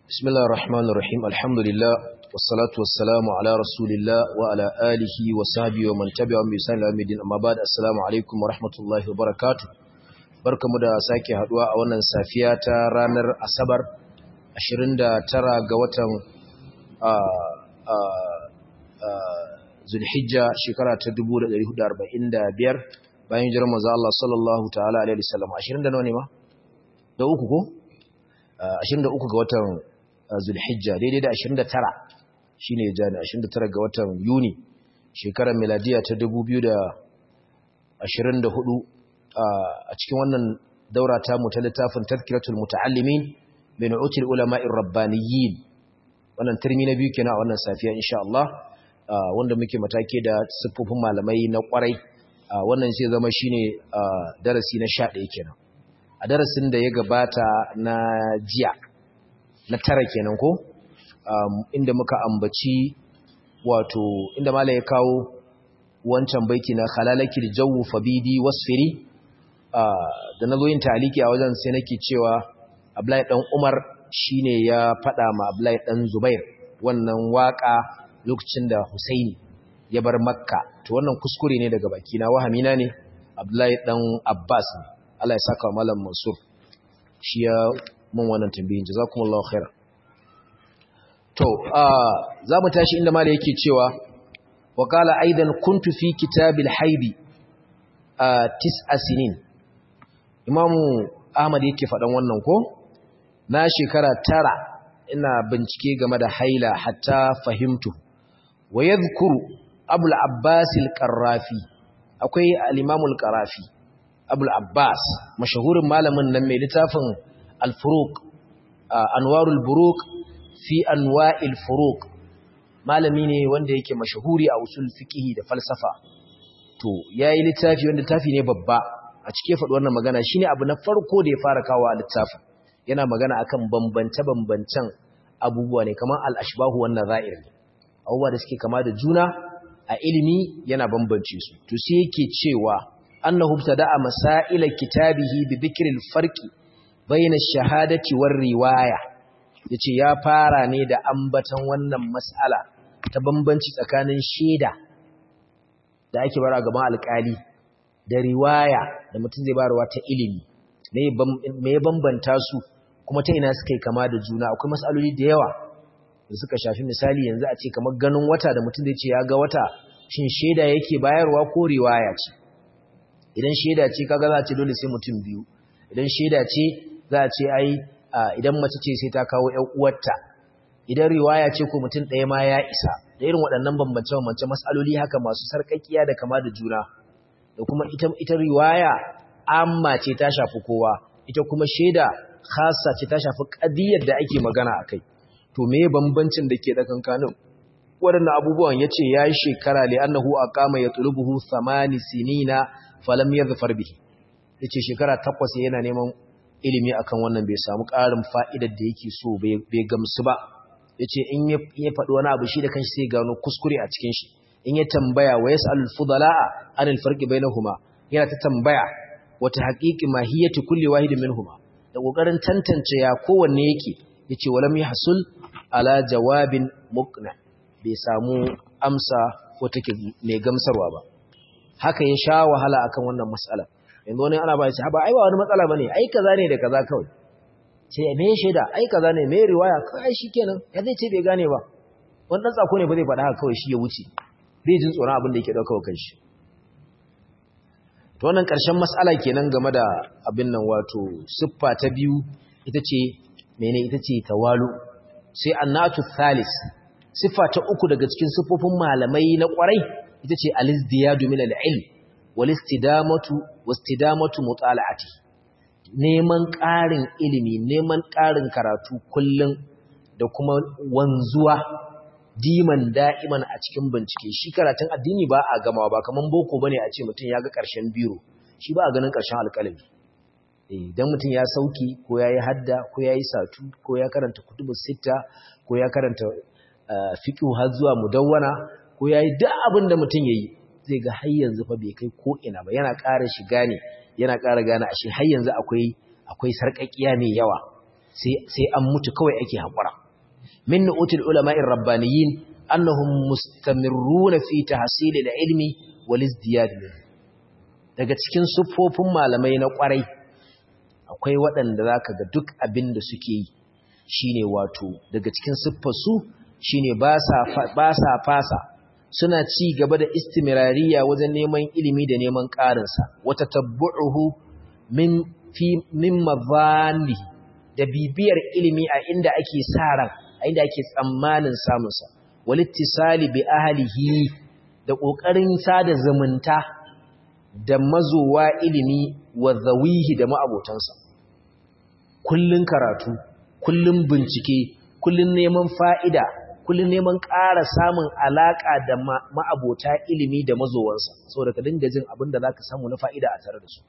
بسم الله الرحمن الرحيم الحمد لله والصلاة والسلام على رسول الله وعلى آله وصحبه ومن تبعهم بإحسان إلى يوم الدين أما بعد السلام عليكم ورحمة الله وبركاته barkamu da sake haduwa a wannan safiya ta ranar Asabar 29 ga watan Zulhijja shekara ta 1445 bayan hijirar manzo Allah sallallahu ta'ala alaihi wasallam 20 da nawa ne ma da uku ko 23 ga watan Zulhijja daidai da 29 shine jani 29 ga watan Yuni shekarar miladiya ta 2024 a cikin wannan daura ta mu ta littafin Tazkiratul Muta'allimin min utul ulama'ir rabbaniyyin wannan turmi na biyu kenan a wannan safiya insha Allah wanda muke matake da siffofin malamai na kwarai wannan sai zama shine darasi na 11 kenan a darasin da ya gabata na jiya na tara kenan ko inda muka ambaci wato inda mala ya kawo wancan baiti na khalalakil jawu fabidi wasfiri da na zo yin taliki a wajen sai nake cewa Abdullahi dan Umar shine ya fada ma Abdullahi dan Zubair wannan waka lokacin da Husaini ya bar Makka to wannan kuskure ne daga baki na wahamina ne Abdullahi dan Abbas ne Allah ya saka malam Mansur shi ya mun wannan tambayin jazakumullahu khair to za mu tashi inda malai yake cewa wa qala aidan kuntu fi kitabil haidi tis'a sinin imamu ahmad yake faɗan wannan ko na shekara tara ina bincike game da haila hatta fahimtu wa yadhkuru abul abbas al-qarrafi akwai al-imam al-qarrafi abul abbas mashahurin malamin nan mai littafin al-furuq anwarul buruq fi anwa'il furuq malami ne wanda yake mashahuri a usul fiqh da falsafa to yayi littafi wanda littafi ne babba a cike faɗi wannan magana shine abu na farko da ya fara kawo a littafin yana magana akan bambance bambancen abubuwa ne kamar al-ashbahu wan nazair ne abubuwa da suke kama da juna a ilimi yana bambance su to sai yake cewa annahu btada'a masaila kitabihi bi dhikril farqi bayna ash-shahadati war riwaya yace ya fara ne da ambatan wannan mas'ala ta bambanci tsakanin shaida da ake bara gaban alƙali da riwaya da mutum zai barwa ta ilimi me ya bambanta su kuma ta ina suka yi kama da juna akwai mas'aloli da yawa da suka shafi misali yanzu a ce kamar ganin wata da mutum zai ce ya ga wata shin shaida yake bayarwa ko riwaya ce idan shaida ce kaga za a ce dole sai mutum biyu idan shaida ce za a ce ai idan mace ce sai ta kawo ƴan uwarta idan riwaya ce ko mutum ɗaya ma ya isa da irin waɗannan bambance-bambance mas'aloli haka masu sarƙaƙiya da kama da juna da kuma ita ita riwaya amma ce ta shafi kowa ita kuma shaida khassa ce ta shafi ƙadiyar da ake magana akai to me bambancin da ke tsakankanin waɗannan abubuwan yace yayi shekara li annahu aqama yatlubuhu thamani sinina falam yadhfar bihi yace shekara takwas yana neman ilimi akan wannan bai samu ƙarin fa'idar da yake so bai gamsu ba yace in ya faɗi wani abu shi da kanshi sai gano kuskure a cikin shi in ya tambaya wa yas'alul fudala'a anil farqi bainahuma yana ta tambaya wata haqiqi mahiyati kulli wahidin minhuma da kokarin tantance ya kowanne yake yace walam yahsul ala jawabin muqna bai samu amsa ko take mai gamsarwa ba haka ya sha wahala akan wannan mas'ala yanzu wani ana ba shi ba ai ba wani matsala bane ai kaza ne da kaza kawai sai me shaida ai kaza ne me riwaya kai shikenan ya zai ce bai gane ba wannan tsako ne ba zai faɗa haka kawai shi ya wuce bai jin tsoron abin da yake dauka wa kanshi to wannan ƙarshen mas'ala kenan game da abin nan wato siffa ta biyu ita ce mene ita ce tawalu sai annatu thalis siffa ta uku daga cikin siffofin malamai na ƙwarai ita ce alizdiyadu min al-ilm wal istidamatu wastidamatu mutala'ati neman ƙarin ilimi neman ƙarin karatu kullum da kuma wanzuwa diman da'iman a cikin bincike shi karatun addini ba a gama ba kaman boko bane a ce mutum ya ga ƙarshen biro shi ba a ganin ƙarshen alƙalami idan mutum ya sauki ko ya yi hadda ko ya yi satu ko ya karanta kutubu sita ko ya karanta fiqh har zuwa mudawwana ko ya yi duk abin da mutum ya yi zai ga har yanzu fa bai kai ko ina ba yana ƙara shiga ne yana ƙara gane ashe har yanzu akwai akwai sarƙaƙiya mai yawa sai an mutu kawai ake haƙura min nu'utul ulama'ir rabbaniyin annahum mustamirruna fi tahsil al-ilmi wal izdiyad daga cikin siffofin malamai na ƙwarai akwai waɗanda zaka ga duk abin da suke yi shine wato daga cikin siffar su shine ba sa ba sa fasa suna ci gaba da istimirariya wajen neman ilimi da neman ƙarinsa wata tabbu'uhu min fi min mazani da bibiyar ilimi a inda ake sa ran a inda ake tsammanin samunsa walittisali bi ahlihi da ƙoƙarin sada zumunta da mazowa ilimi wa zawihi da ma'abotansa kullun karatu kullun bincike kullun neman fa'ida kullum neman ƙara samun alaƙa da ma'abota ilimi da mazowansa saboda ka dinga jin abin da za ka samu na fa'ida a tare da su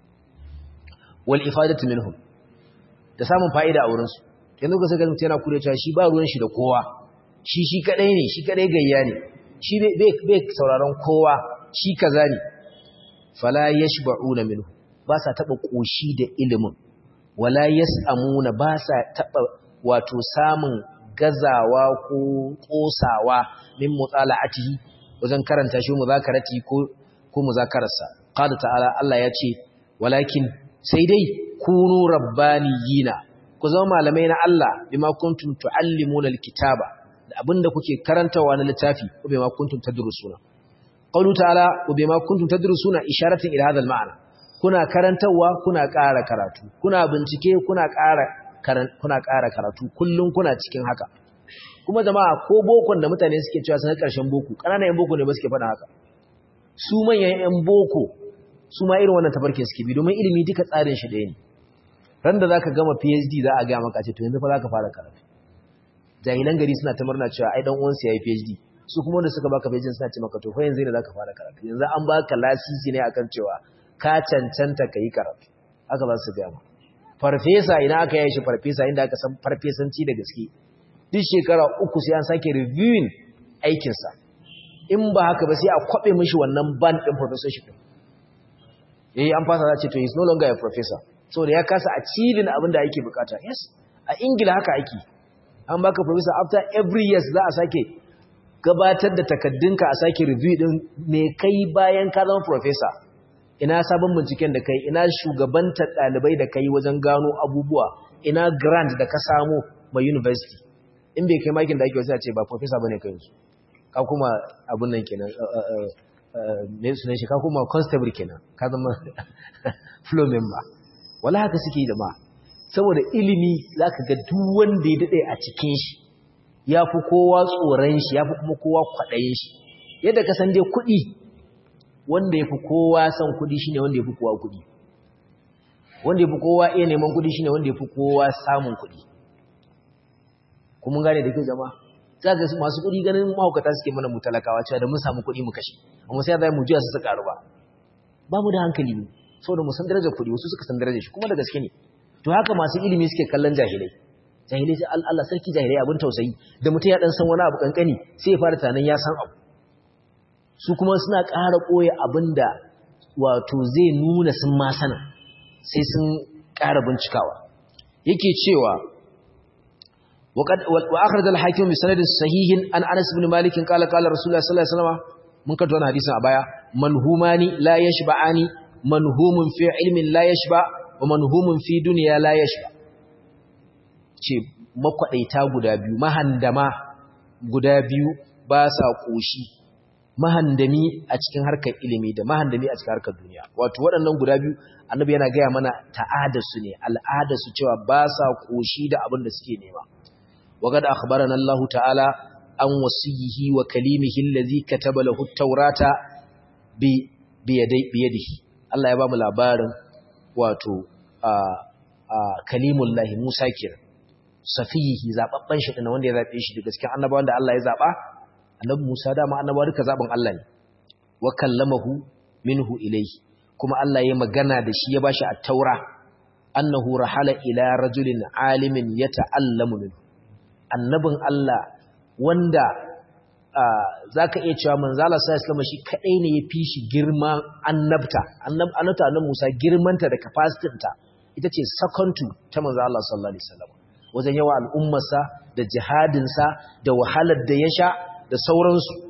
wal ifadatu minhum da samun fa'ida a wurinsu yanzu ka saka mutum yana kure cewa shi ba ruwan shi da kowa shi shi kadai ne shi kadai gayya ne shi bai sauraron kowa shi kaza ne fala yashba'una minhu ba sa taba koshi da ilimin wala yas'amuna ba sa taba wato samun gazawa ko kosawa min mutala'atihi wajen karanta shi muzakarati ko ko muzakararsa qala ta'ala Allah ya ce walakin sai dai kunu rabbaniyina ku zama malamai na Allah bima kuntum tuallimuna alkitaba da abinda kuke karantawa na littafi ko bima kuntum tadrusuna qawlu ta'ala wa bima kuntum tadrusuna isharatan ila hadha alma'na kuna karantawa kuna ƙara karatu kuna bincike kuna ƙara kuna ƙara karatu kullum kuna cikin haka kuma jama'a ko bokon da mutane suke cewa sun ƙarshen boko ƙananan yan boko ne ba suke faɗa haka su manyan yan boko su ma irin wannan tafarkin suke bi domin ilimi duka tsarin shi ɗaya ne ran da zaka gama PhD za a ga maka ce to yanzu fa zaka fara karatu jahilan gari suna ta murna cewa ai dan uwansu yayi PhD su kuma wanda suka baka PhD suna ce maka to fa yanzu ne zaka fara karatu yanzu an baka lasisi ne akan cewa ka cancanta kai karatu haka za su ga maka farfesa ina aka yi shi farfesa inda aka san farfesanci da gaske duk shekara uku sai an sake reviewing aikinsa in ba haka ba sai a kwabe mishi wannan band din professorship eh an fasa za ce to he is no longer a professor so da ya kasa achieving abin da ake bukata yes a ingila haka ake an baka professor after every years za a sake gabatar da takaddunka a sake review din me kai bayan ka zama professor ina sabon binciken da kai ina shugabantar ɗalibai da kai wajen gano abubuwa ina grant da ka samu ma university in bai kai makin da ake wasu a ce ba professor bane kai su ka kuma abun nan kenan ne su ne shi ka kuma constable kenan ka zama flow member wala haka suke yi da ma saboda ilimi zaka ga duk wanda ya dade a cikin shi ya fi kowa tsoron shi ya fi kuma kowa kwaɗayin shi yadda ka san dai kuɗi wanda ya fi kowa son kuɗi shine wanda ya fi kowa kuɗi wanda ya fi kowa iya neman kuɗi shine wanda ya fi kowa samun kuɗi kuma gane da kyau jama'a za ga masu kuɗi ganin mahaukata suke mana mu talakawa cewa da mun samu kuɗi mu kashe amma sai za mu juya su su karu ba ba mu da hankali ne saboda mu san darajar kuɗi wasu suka san darajar shi kuma da gaske ne to haka masu ilimi suke kallon jahilai jahilai sai Allah sarki jahilai abin tausayi da mutum ya dan san wani abu kankani sai ya fara tunanin ya san abu su kuma suna ƙara ɓoye abin da wato zai nuna sun ma sanin sai sun ƙara bincikawa yake cewa wa akhraj al-hakim bi sanadin sahihin an Anas ibn Malik qala qala Rasulullah sallallahu alaihi wasallam mun kato wannan hadisin a baya manhumani la yashba'ani manhumun fi ilmin la yashba wa manhumun fi dunya la yashba ce makwadaita guda biyu mahandama guda biyu ba sa koshi mahandami a cikin harkar ilimi da mahandami a cikin harkar duniya wato waɗannan guda biyu annabi yana gaya mana ta'adarsu ne al'adarsu cewa ba sa koshi da abin da suke nema وقد أخبرنا الله تعالى عن وصيه وكليمه الذي كتب له التوراة بيدي بيده الله يبام labarin wato kalimullahi Musa kira safihi zababban shi din wanda ya zabe shi daga cikin annabawan da Allah ya zaba annabi Musa dama annabawa duka zaben Allah ne wa kallamahu minhu ilayhi kuma Allah ya magana da shi ya bashi at-taura annahu rahala ila rajulin alimin yata'allamu minhu annabin Allah wanda za ka iya cewa manzala sa islama shi kaɗai ne ya fi shi girma annabta annabta annan musa girmanta da capacity ita ce second to ta manzala sallallahu alaihi wasallam wajen yawa al'ummarsa da jihadinsa da wahalar da ya sha da sauransu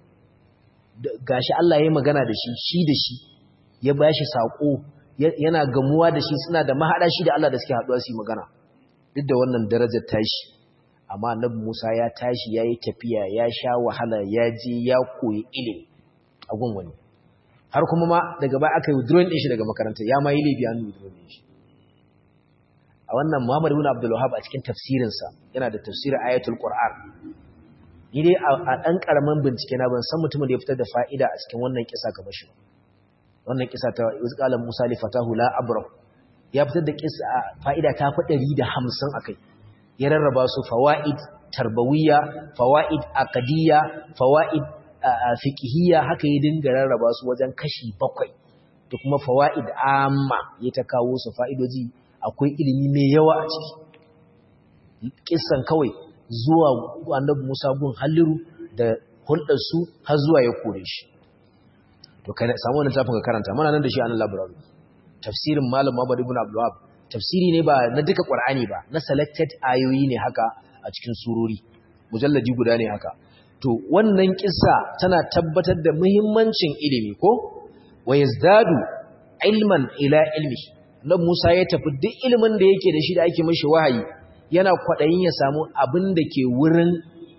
gashi Allah ya magana da shi shi da shi ya ba shi saƙo yana gamuwa da shi suna da mahaɗa shi da Allah da suke haɗuwa su yi magana duk da wannan darajar tashi amma annabi Musa ya tashi ya yi tafiya ya sha wahala ya je ya koyi ilimi a gun wani har kuma ma daga baya aka yi withdrawing ɗin shi daga makaranta ya ma yi laifi an withdrawing ɗin shi a wannan Muhammad ibn Abdul Wahhab a cikin tafsirinsa yana da tafsirin ayatul Qur'an ni dai a ɗan ƙaramin bincike na ban san mutumin da ya fitar da fa'ida a cikin wannan kisa kamar shi wannan kisa ta izqalan Musa li fatahu la abra ya fitar da kisa fa'ida ta fi 150 akai ya rarraba su fawaid tarbawiyya fawaid aqdiyya fawaid fiqhiyya haka ya dinga rarraba su wajen kashi bakwai da kuma fawaid amma ya ta kawo su fa'idoji akwai ilimi mai yawa a ciki kissan kawai zuwa annabi Musa gun Halliru da hulɗar su har zuwa ya kore shi to kai samu wannan tafin ka karanta muna nan da shi a nan library tafsirin malam Muhammad ibn Abdul Wahhab tafsiri ne ba na duka Qur'ani ba na selected ayoyi ne haka a cikin surori mujalladi guda ne haka to wannan kissa tana tabbatar da muhimmancin ilimi ko wa yazdadu ilman ila ilmi nan Musa ya tafi duk ilimin da yake da shi da ake mishi wahayi yana kwaɗayin ya samu abin da ke wurin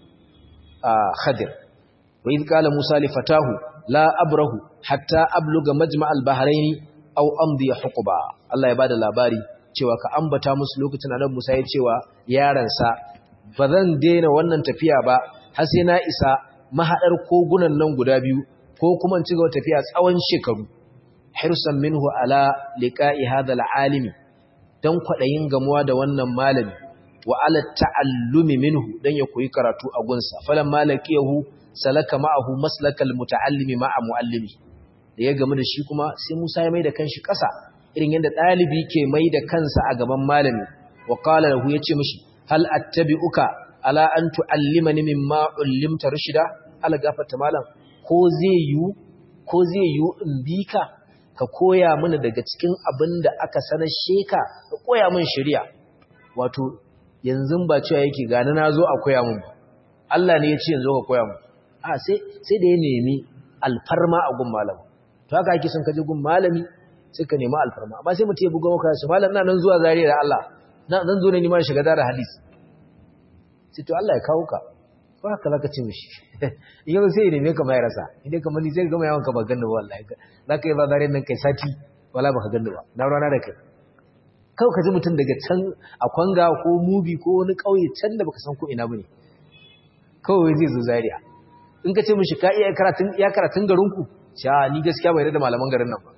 Khadir. Wa idh qala Musa li fatahu la abrahu hatta abluga majma' al-bahrayn aw amdi huquba. Allah ya bada labari cewa ka ambata musu lokacin Annabi Musa ya cewa yaransa bazan daina wannan tafiya ba har sai na isa mahadar kogunan nan guda biyu ko kuma in ci gaba tafiya tsawon shekaru. Hirsan minhu ala liqa'i hadha al-alimi dan kwaɗayin gamuwa da wannan malami wa ala ta'allumi minhu dan ya koyi karatu a gunsa falan malakiyahu salaka ma'ahu maslakal muta'allimi ma'a muallimi da ya gamu da shi kuma sai Musa ya mai da kanshi ƙasa irin yadda ɗalibi ke mai da kansa a gaban malami wa qala lahu yace mishi hal attabi'uka ala an tu'allimani mimma ullimta rushida ala gafarta malam ko zai yu ko zai yu in bi ka ka koya mini daga cikin abin da aka sanar sheka ka koya min shari'a wato yanzu ba cewa yake gani na zo a koya mun ba Allah ne ya ce yanzu ka koya mun a sai sai da ya nemi alfarma a gun malami to haka ake son ka je gun malami sai ka nemi alfarma amma sai mutum ya buga maka shi malam na nan zuwa zariya da Allah na zan zo ne ni ma shiga da hadisi sai to Allah ya kawo ka ko haka zaka ce mishi yau sai ya neme ka mai rasa idan kamar ni sai ka gama yawan ka ba ganni ba wallahi zaka yi ba zariya nan kai sati wala baka ganni ba na rana da kai kawai ka ji mutum daga can a kwanga ko mubi ko wani ƙauye can da baka san ko ina bane kawai zai zo zaria in ka ce mishi ka iya karatun ya karatun garinku sha ni gaskiya bai da malaman garin nan ba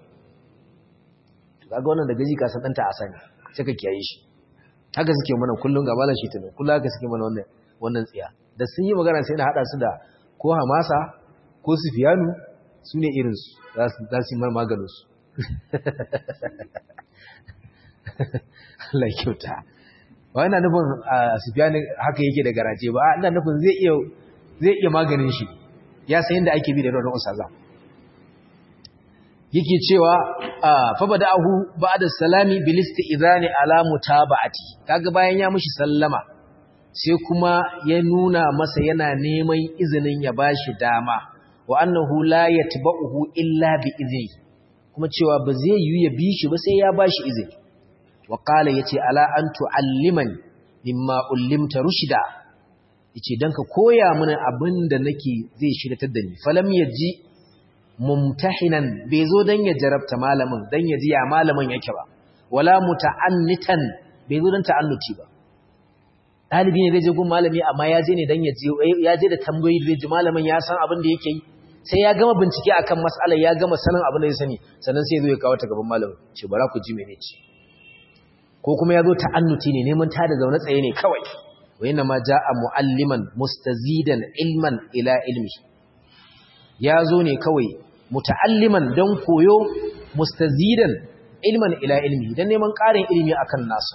kaga wannan da gaji ka san danta a sani sai ka kiyaye shi haka suke mana kullun ga malam shitinu kullun haka suke mana wannan wannan tsiya da sun yi magana sai na hada su da ko hamasa ko sufiyanu su ne irinsu za su yi maganin su Allah kyauta ba yana nufin Sufyan haka yake da garaje ba ina nufin zai iya zai iya maganin shi ya san yadda ake bi da ruwan usaza yake cewa fa bada'ahu ba'da salami bil istizani ala mutaba'ati kaga bayan ya mishi sallama sai kuma ya nuna masa yana neman izinin ya bashi dama wa annahu la yatba'uhu illa bi izni kuma cewa ba zai yi ya bi shi ba sai ya bashi izini wa qala yace ala an tu'allimani mimma ullimta rushda yace dan ka koya mana abinda nake zai shiratar da ni falam yaji mumtahinan bai zo dan ya jarabta malamin dan ya ji ya malamin yake ba wala muta'annitan bai zo dan ta'annuti ba dalibi ne zai je gun malami amma ya je ne dan ya je ya je da tambayoyi da ji malamin ya san abin da yake yi sai ya gama bincike akan mas'alar ya gama sanin abin da ya sani sannan sai ya zo ya kawo ta gaban malamin ce bara ku ji mene ce ko kuma ya zo ta'annuti ne neman ta da zaune tsaye ne kawai wa yana ma ja'a mu'alliman mustazidan ilman ila ilmi ya zo ne kawai muta'alliman don koyo mustazidan ilman ila ilmi don neman ƙarin ilimi akan nasu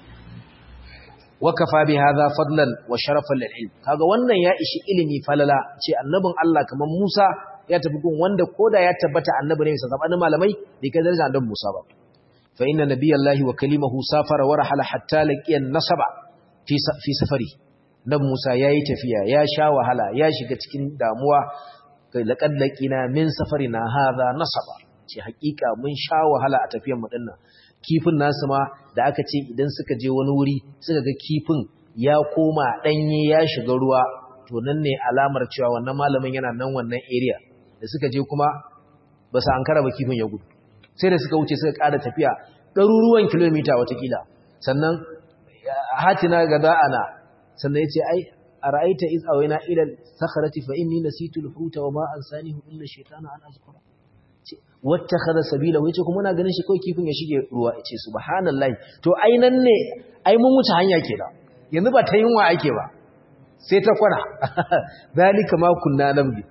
wakafa bi hadha fadlan wa sharafan lil ilm kaga wannan ya ishi ilimi falala ce annabin Allah kaman Musa ya tafi gun wanda koda ya tabbata annabi ne sa zabanin malamai bai kai darajar annabi Musa ba fa inna nabiyallahi wa kalimahu safara wa rahala hatta laqiya nasaba fi safari nan Musa yayi tafiya ya sha wahala ya shiga cikin damuwa laqad laqina min safarina hadha nasaba ce hakika mun sha wahala a tafiyar mu dinnan kifin nasu ma da aka ce idan suka je wani wuri suka ga kifin ya koma danye ya shiga ruwa to nan ne alamar cewa wannan malamin yana nan wannan area da suka je kuma ba su ankara ba kifin ya gudu sai da suka wuce suka ƙara tafiya ɗaruruwan kilomita watakila sannan hatina ga da'ana sannan ya ce ai a ra'aita iz awaina ila sakharati fa inni nasitu al-huta wa ma ansanihu illa shaytanu an azkura wattakhadha sabila yace kuma muna ganin shi kai kifin ya shige ruwa yace subhanallahi to ai nan ne ai mun wuce hanya kenan yanzu ba ta yunwa ake ba sai ta kwana zalika ma kunna namdi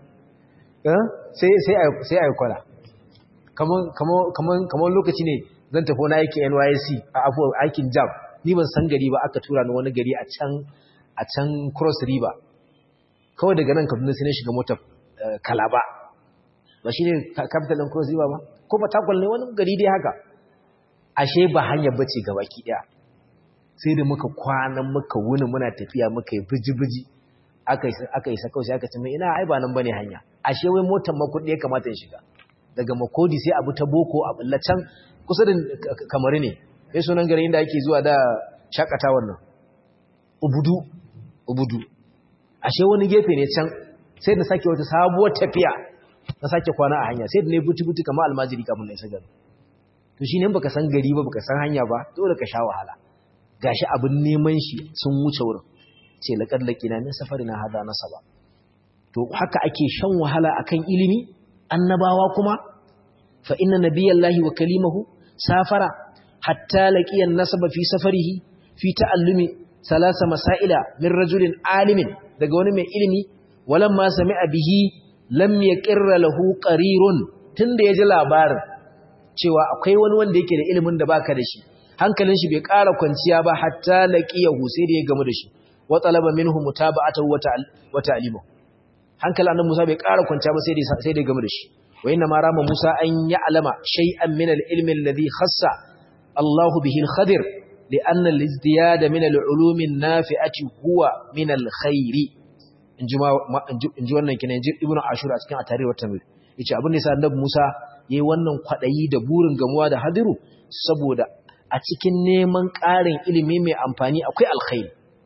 sai sai sai ai kwana kaman kaman kaman kaman lokaci ne zan tafi na aiki NYSC a afu aikin jam ni ban san gari ba aka tura ni wani gari a can a can Cross River kawai daga nan Kaduna sai na shiga motar Kalaba ba shine capital din Cross River ba ko ba takwal ne wani gari dai haka ashe ba hanyar bace gabaki daya sai da muka kwana muka wuni muna tafiya muka yi biji-biji aka yi sakau sai aka ce mai ina ai ba nan bane hanya ashe wai motar makudi ya kamata ya shiga daga makodi sai abu ta boko a can kusa da kamar ne sai sunan gari inda ake zuwa da shakatawar nan ubudu ubudu ashe wani gefe ne can sai da sake wata sabuwar tafiya na sake kwana a hanya sai da ne buti-buti kamar almajiri kafin na isa gari to shi ne baka san gari ba baka san hanya ba dole ka sha wahala gashi abin neman shi sun wuce wurin ce laqad laqina min safarina hada nasaba to haka ake shan wahala akan ilimi annabawa kuma fa inna nabiyallahi wa kalimahu safara hatta laqiya nasaba fi safarihi fi ta'allumi salasa masaila min rajulin alimin daga wani mai ilimi walamma sami'a bihi lam yaqirra lahu qarirun tunda yaji labarin cewa akwai wani wanda yake da ilimin da baka da shi hankalin shi bai ƙara kwanciya ba hatta laqiyahu sai da ya gamu da shi wa talaba minhu mutaba'atahu wa ta'limuhu hankalin annabi Musa bai ƙara kwanciya ba sai da sai da ya gamu da shi wa inna ma rama Musa an ya'lama shay'an min al-ilmi alladhi khassa Allahu bihi al-Khadir li'anna al-izdiyada min al-ulum an-nafi'ati huwa min al-khair inji inji wannan kina inji Ibn Ashur a cikin at-Tarikh wa Tamir yace abin da yasa annabi Musa yayi wannan kwadayi da burin gamuwa da hadiru saboda a cikin neman ƙarin ilimi mai amfani akwai alkhairi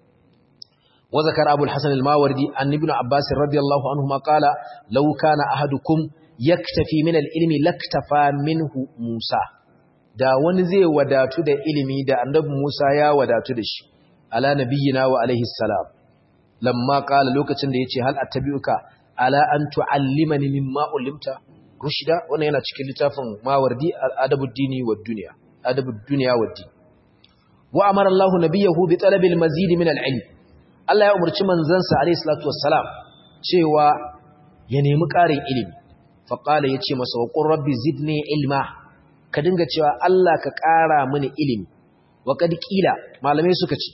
wa zakara abul hasan al-mawardi an ibn abbas radiyallahu anhu ma qala law kana ahadukum yaktafi min al-ilmi laktafa minhu musa da wani zai wadatu da ilimi da annabi musa ya wadatu da shi ala nabiyyina wa alaihi salam lamma qala lokacin da yace hal attabi'uka ala an tu'allimani mimma ulimta rushida wannan yana cikin littafin mawardi al-adabud dini wad dunya adab ad-dunya wad-din wa amara Allah nabiyahu bi talabil mazid min al-ilm Allah ya umarci manzansa alayhi salatu wassalam cewa ya nemi ƙarin ilimi fa qala yace masa wa qur rabbi zidni ilma ka dinga cewa Allah ka ƙara mini ilimi wa kad qila malamai suka ce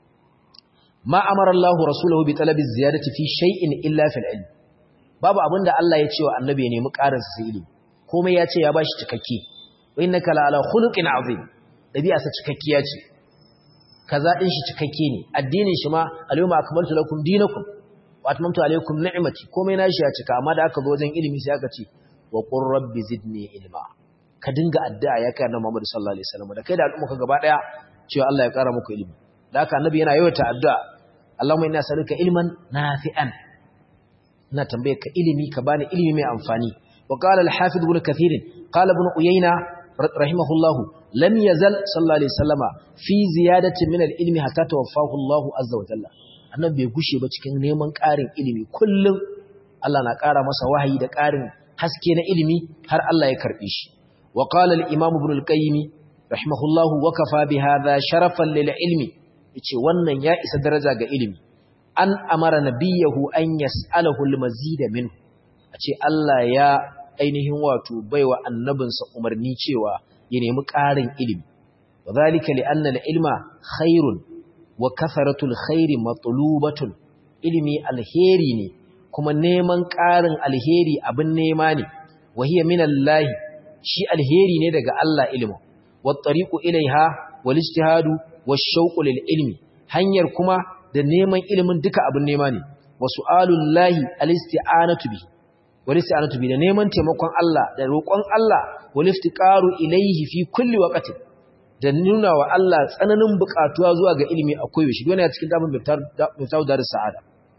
ma amara Allah rasuluhu bi talabi ziyadati fi shay'in illa fil ilm babu abinda Allah ya ce wa annabi ya nemi ƙarin sa ilimi komai ya ce ya bashi cikakke innaka la ala khuluqin azim dabi'a sa cikakkiya ce kaza din shi cikakke ne addinin shi ma alyawma akmaltu lakum dinakum wa atmamtu alaykum ni'mati komai nashi ya cika amma da aka zo wajen ilimi sai aka ce wa qur rabbi zidni ilma ka dinga addu'a ya kai annabi Muhammad sallallahu alaihi wasallam da kai da al'umma ka gaba daya cewa Allah ya kara muku ilimi da haka annabi yana yawaita addu'a Allahumma inna as'aluka ilman nafi'an ina tambaye ka ilimi ka bani ilimi mai amfani wa qala al-hafiz ibn kathir qala ibn uyayna rahimahullahu lam yazal sallallahu alaihi wasallama fi ziyadatin min al-ilmi hatta tawaffahu Allahu azza wa jalla annabi bai gushe ba cikin neman ƙarin ilimi kullum Allah na ƙara masa wahayi da ƙarin haske na ilimi har Allah ya karbe shi wa qala al-imam ibn al-qayyim rahimahullahu wa kafa bi hadha sharafan lil ilmi yace wannan ya isa daraja ga ilimi an amara nabiyahu an yas'alahu al-mazid minhu ace Allah ya ainihin wato baiwa annabinsa umarni cewa ya nemi ƙarin ilimi wa zalika li anna al-ilma khairun wa katharatul khairi matlubatun ilimi alheri ne kuma neman ƙarin alheri abin nema ne wa hiya min Allah shi alheri ne daga Allah ilimin wa tariqu ilaiha wal ijtihadu wash shauqu lil ilmi hanyar kuma da neman ilimin duka abin nema ne wa su'alullahi al-isti'anatu bi wal isti'anatu bi da neman taimakon Allah da roƙon Allah wal iftiqaru ilayhi fi kulli waqtin da nuna wa Allah tsananin buƙatuwa zuwa ga ilimi akwai shi dole a cikin damin miftahu darus sa'ada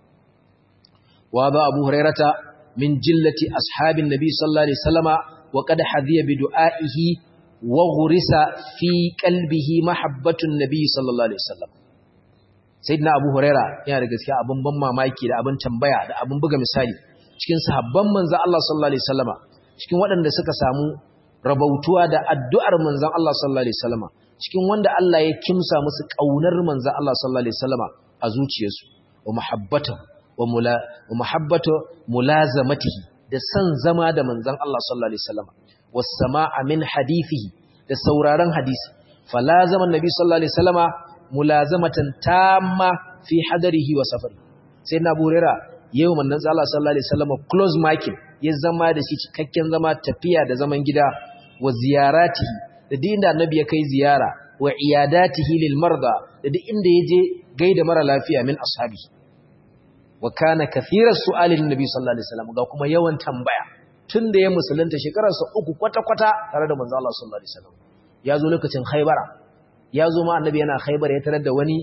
wa ba Abu Hurairata min jillati ashabin nabi sallallahu alaihi wasallama wa qad hadiya bi du'aihi wa ghurisa fi qalbihi mahabbatun nabi sallallahu alaihi wasallam sayyidina Abu Huraira yana da gaskiya abin ban mamaki da abin tambaya da abin buga misali cikin sahabban manzon Allah sallallahu alaihi wasallama cikin waɗanda suka samu rabautuwa da addu'ar manzon Allah sallallahu alaihi wasallama cikin wanda Allah ya kimsa musu kaunar manzon Allah sallallahu alaihi wasallama a zuciyarsu wa muhabbatahu wa mula wa muhabbatu mulazamatihi da san zama da manzon Allah sallallahu alaihi wasallama was sama'a min hadithihi da sauraron hadisi falazama annabi sallallahu alaihi wasallama mulazamatan tamma fi hadarihi wa safari sai na burera yau manzon Allah sallallahu alaihi wasallama close marking ya zama da shi cikakken zama tafiya da zaman gida wa ziyaratihi da duk inda annabi ya kai ziyara wa iyadatihi lil marda da duk inda yaje gaida mara lafiya min ashabi wa kana kathiras su'alin nabi sallallahu alaihi wasallam ga kuma yawan tambaya tunda ya musulunta shekararsa uku kwata kwata tare da manzo Allah sallallahu alaihi wasallam ya zo lokacin Khaybara ya zo ma annabi yana Khaybar ya tarar da wani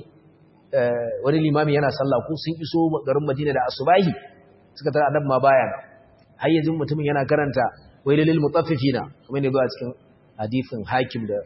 wani limami yana sallah ko sun iso garin Madina da asubahi suka tarar annabi ma baya har yanzu mutumin yana karanta wailil mutaffifina kuma ne zuwa cikin hadisin hakim da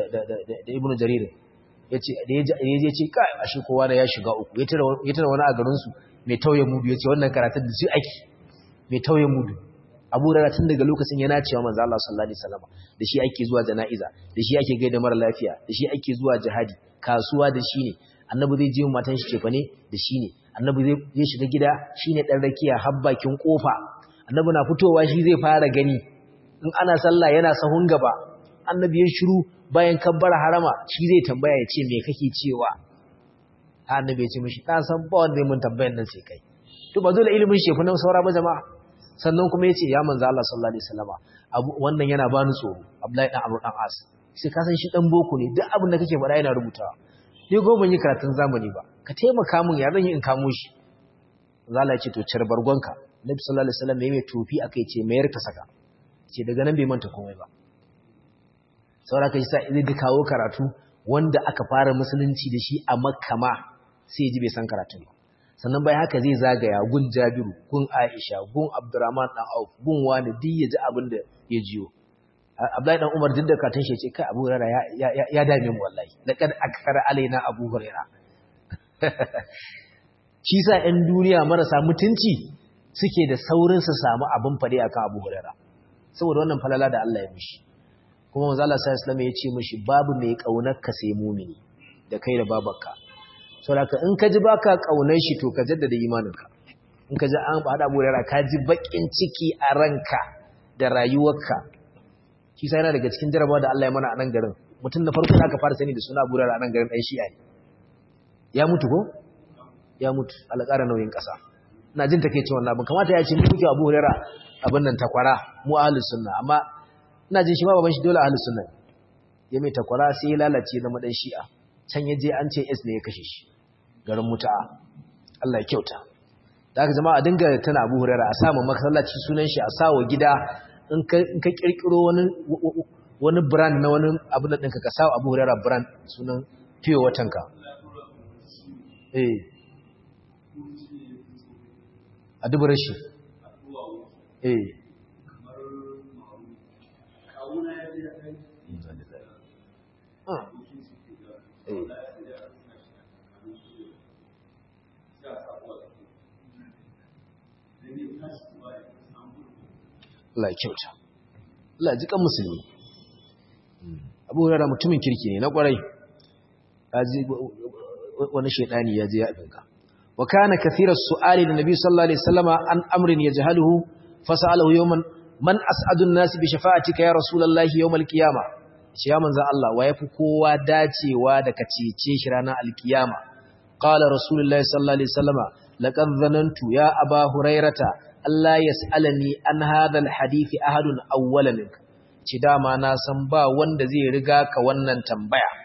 da ibnu jarir yace da yaje ce kai ashe kowa da ya shiga uku ya tara ya tara wani a garin su mai tauye mudu yace wannan karatun da su ake mai tauye mudu Abu Hurairah tun daga lokacin yana cewa manzo Allah sallallahu alaihi wasallam da shi ake zuwa jana'iza da shi ake gaida mara lafiya da shi ake zuwa jihadi kasuwa da shi ne annabi zai je matan shi cefa ne da shi ne annabi zai shiga gida shine dan rakiya har bakin kofa annabi na fitowa shi zai fara gani in ana sallah yana sahun gaba annabi ya shiru bayan kabbara harama shi zai tambaya ya ce me kake cewa annabi ya ce mishi na san ba wanda mun tambayan nan sai kai to ba dole ilimin shefu nan saura ba jama'a sannan kuma ya ce ya manzo Allah sallallahu alaihi wasallama wannan yana bani tsoro Abdullahi dan Amr dan As sai ka san shi dan boko ne duk abin da kake faɗa yana rubutawa ni go ban yi karatun zamani ba ka taimaka min ya zan yi in kamo shi zalla ya ce to cire bargonka Nabi sallallahu alaihi wasallam yayi mai tofi akai ce mayar ka saka ce daga nan bai manta komai ba saboda kai sai zai da kawo karatu wanda aka fara musulunci da shi a Makka ma sai ji bai san karatun ba sannan bai haka zai zagaya gun Jabiru gun Aisha gun Abdurrahman dan Auf gun wani duk ya ji abin da ya jiyo Abdullahi dan Umar duk da karatun shi ce kai Abu Hurairah ya ya dame mu wallahi laqad akthara alaina Abu Hurairah shi sa 'yan duniya marasa mutunci suke da saurin su samu abin fade akan Abu Hurairah saboda wannan falala da Allah ya mishi kuma manzo Allah sallallahu alaihi ya ce mishi babu mai kaunar ka sai mumini da kai da babarka saboda in ka ji baka kaunar shi to ka jaddada imaninka in ka ji an hada Abu Hurairah ka ji bakin ciki a ranka da rayuwarka shi sai yana daga cikin jarabawa da Allah ya mana a nan garin mutum da farko da aka fara sani da suna Abu Hurairah a nan garin dan Shi'a ne ya mutu ko ya mutu alƙara nauyin ƙasa ina jin take cewa wannan abin kamata ya ce mu kuke Abu Hurairah abin nan takwara mu ahlus sunna amma ina jin shi ma baban shi dole ahlus sunna ya mai takwara sai ya lalace zama dan shi'a can ya je an ce S ne ya kashe shi garin muta'a Allah ya kyauta da haka jama'a dinga tana Abu Hurairah a samu masallaci sunan shi a sawo gida in ka in ka kirkiro wani wani brand na wani abu da ɗinka ka sawo Abu Hurairah brand sunan fiye watanka eh a dubar shi eh Allah kyauta Allah ji kan musulmi Abu Hurairah mutumin kirki ne na kwarai wani shaidani ya je ya abinka wa kana kathira su'ali da nabi sallallahu alaihi wasallama an amrin yajhaluhu fasalahu yawman man as'adu an-nas bi shafa'atika ya rasulullahi yawmal qiyamah shi ya manzo Allah wa yafi kowa dacewa da ka cece shi ranar alkiyama qala rasulullahi sallallahu alaihi wasallama laqad dhanantu ya aba hurairata Allah yas'alani an hadha alhadith ahadun awwala mink ci dama na san ba wanda zai riga ka wannan tambaya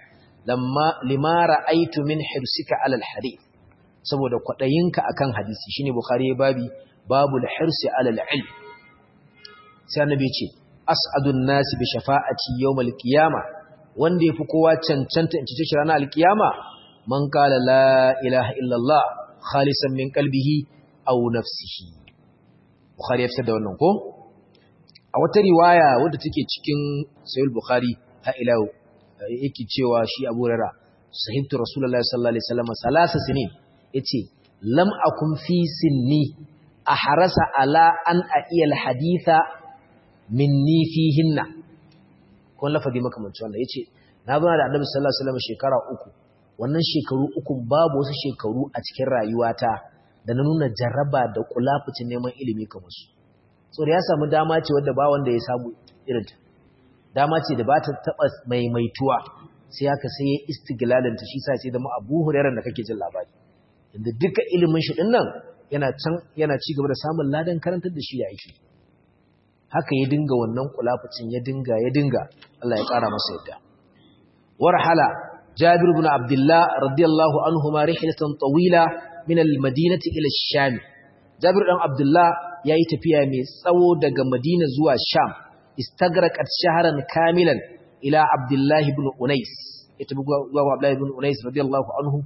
lamma lima ra'aytu min hirsika alal hadith saboda kwadayinka akan hadisi shine bukhari babi babul hirsi alal ilm sai annabi ce as'adun nasi bi shafa'ati yawmal qiyama wanda yafi kowa cancanta in ci shi ranar alkiyama man qala la ilaha illallah khalisan min qalbihi aw nafsihi bukhari ya fitar da wannan ko a wata riwaya wadda take cikin sahih bukhari ha ila yake cewa shi Abu Hurairah sahibtu rasulullahi sallallahu alaihi wasallam salasa sinin yace lam akun fi sinni ahrasa ala an a'iyal haditha minni fihinna kun lafazi makamanci wannan yace na zo da Annabi sallallahu alaihi wasallam shekara uku wannan shekaru uku babu wasu shekaru a cikin rayuwata da na nuna jaraba da kulafucin neman ilimi kamar su so da ya samu dama ce wanda ba wanda ya samu irinta dama ce da ba ta taba maimaituwa sai haka sai ya istiglalin ta shi sa ce da mu Abu Hurairah da kake jin labari inda duka ilimin shi din nan yana can yana ci gaba da samun ladan karantar da shi da aiki haka ya dinga wannan kulafucin ya dinga ya dinga Allah ya kara masa yadda warhala Jabir ibn Abdullah radiyallahu anhuma rihlatan tawila min al-Madinati ila ash-Sham Jabir dan Abdullah yayi tafiya mai tsawo daga Madina zuwa Sham istagraqat shahran kamilan ila Abdullah ibn Unais ita bugu Abdullah ibn Unais radiyallahu anhu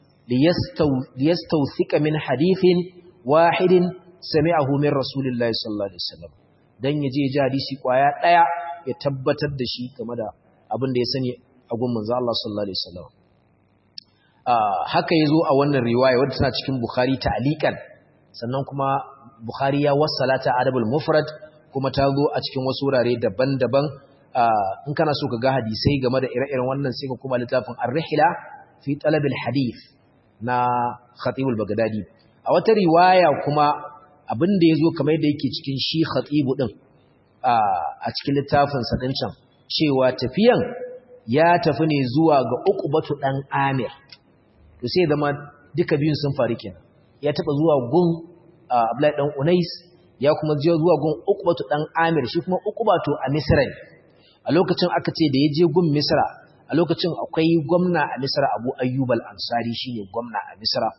liyastawthika min hadithin wahidin sami'ahu min rasulillahi sallallahu alaihi wasallam dan yaje ya ji hadisi kwaya daya ya tabbatar da shi game da abin da ya sani a gun manzo Allah sallallahu alaihi wasallam haka yazo a wannan riwaya wadda tana cikin Bukhari ta'liqan sannan kuma Bukhari ya wassala ta adabul mufrad kuma ta zo a cikin wasu wurare daban-daban in kana so ka ga hadisai game da ire-iren wannan sai ka kuma littafin ar-rihla fi talabil hadith na Khatib al-Baghdadi a wata riwaya kuma abin da yazo kamar yadda yake cikin shi Khatib din a cikin littafin sa din can cewa tafiyan ya tafi ne zuwa ga Uqbatu dan Amir to sai zama duka biyun sun faru kenan ya taba zuwa gun Abdullahi dan Unais ya kuma je zuwa gun Uqbatu dan Amir shi kuma Uqbatu a Misra ne a lokacin aka ce da ya je gun Misra a lokacin akwai gwamna a Misra Abu Ayyub al-Ansari shine gwamna a Misra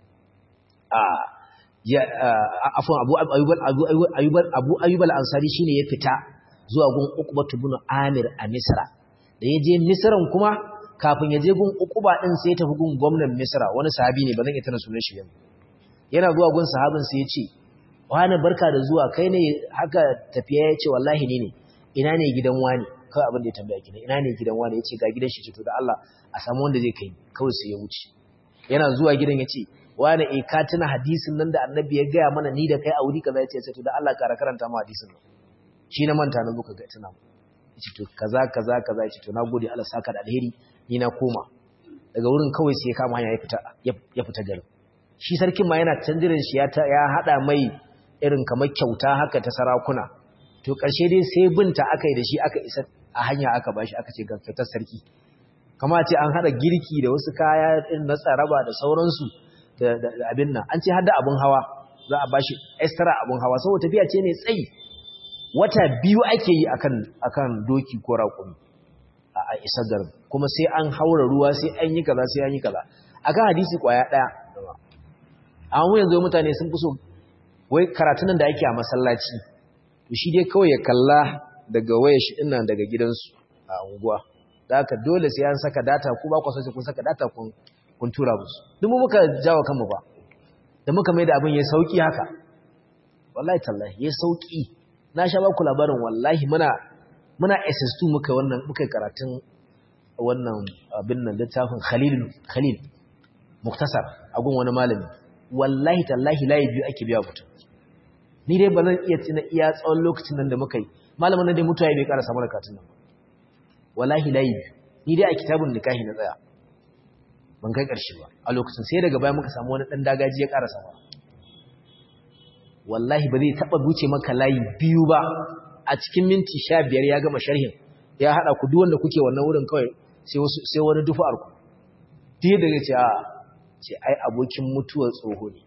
a ya afwan Abu Ayyub Abu Abu Ayyub al-Ansari shine ya fita zuwa gun Uqbatu ibn Amir a Misra da ya je Misran kuma kafin ya je gun Uqba din sai ya tafi gun gwamnan Misra wani sahabi ne ba zan iya tana sunan shi yanzu yana zuwa gun sahabin sai ya ce wani barka da zuwa kai ne haka tafiya ya ce wallahi ne ne ina ne gidan wani kawai abin da ya tambaya kina ina ne gidan wani ya ce ga gidan shi to da Allah a samu wanda zai kai kawai sai ya wuce yana zuwa gidan ya ce wani e ka tuna hadisin nan da annabi ya gaya mana ni da kai a wuri kaza ya ce to da Allah kara karanta mu hadisin nan shi na manta na zuka ga tuna mu ya ce to kaza kaza kaza ya ce to nagode Allah saka da alheri ni na koma daga wurin kawai sai ya kama hanya ya fita ya fita garin shi sarkin ma yana canjirin shi ya hada mai irin kamar kyauta haka ta sarakuna to ƙarshe dai sai binta aka yi da shi aka isa a hanya aka bashi aka ce ga fitar sarki kama ce an hada girki da wasu kaya irin na tsaraba da sauransu da abin nan an ce hada abin hawa za a bashi extra abin hawa saboda tafiya ce ne tsayi wata biyu ake yi akan akan doki ko raƙumi a isa garin kuma sai an haura ruwa sai an yi kaza sai an yi kaza akan hadisi kwaya daya amma yanzu mutane sun fi so wai karatun da ake a masallaci to shi dai kawai ya kalla daga wayar shi dinnan daga gidansu a unguwa da haka dole sai an saka data ku ba ku sai kun saka data kun kun tura musu duk muka jawo kanmu ba da muka mai da abin ya sauki haka wallahi tallahi ya sauki na sha ba ku labarin wallahi muna muna SS2 muka wannan muka karatun wannan abin nan littafin Khalil Khalil muktasar a gun wani malami wallahi tallahi layi biyu ake biya mutum ni dai ba zan iya tuna iya tsawon lokacin nan da muka yi malamin nan dai mutuwa bai ƙara samu rakatun nan wallahi layi biyu ni dai a kitabun nikahi na tsaya ban kai ƙarshe ba a lokacin sai daga baya muka samu wani ɗan dagaji ya ƙara sama wallahi ba zai taɓa buce maka layi biyu ba a cikin minti sha biyar ya gama sharhin ya haɗa ku duk wanda kuke wannan wurin kawai sai wani dufa'ar ku duk da ya ce a ce ai abokin mutuwar tsoho ne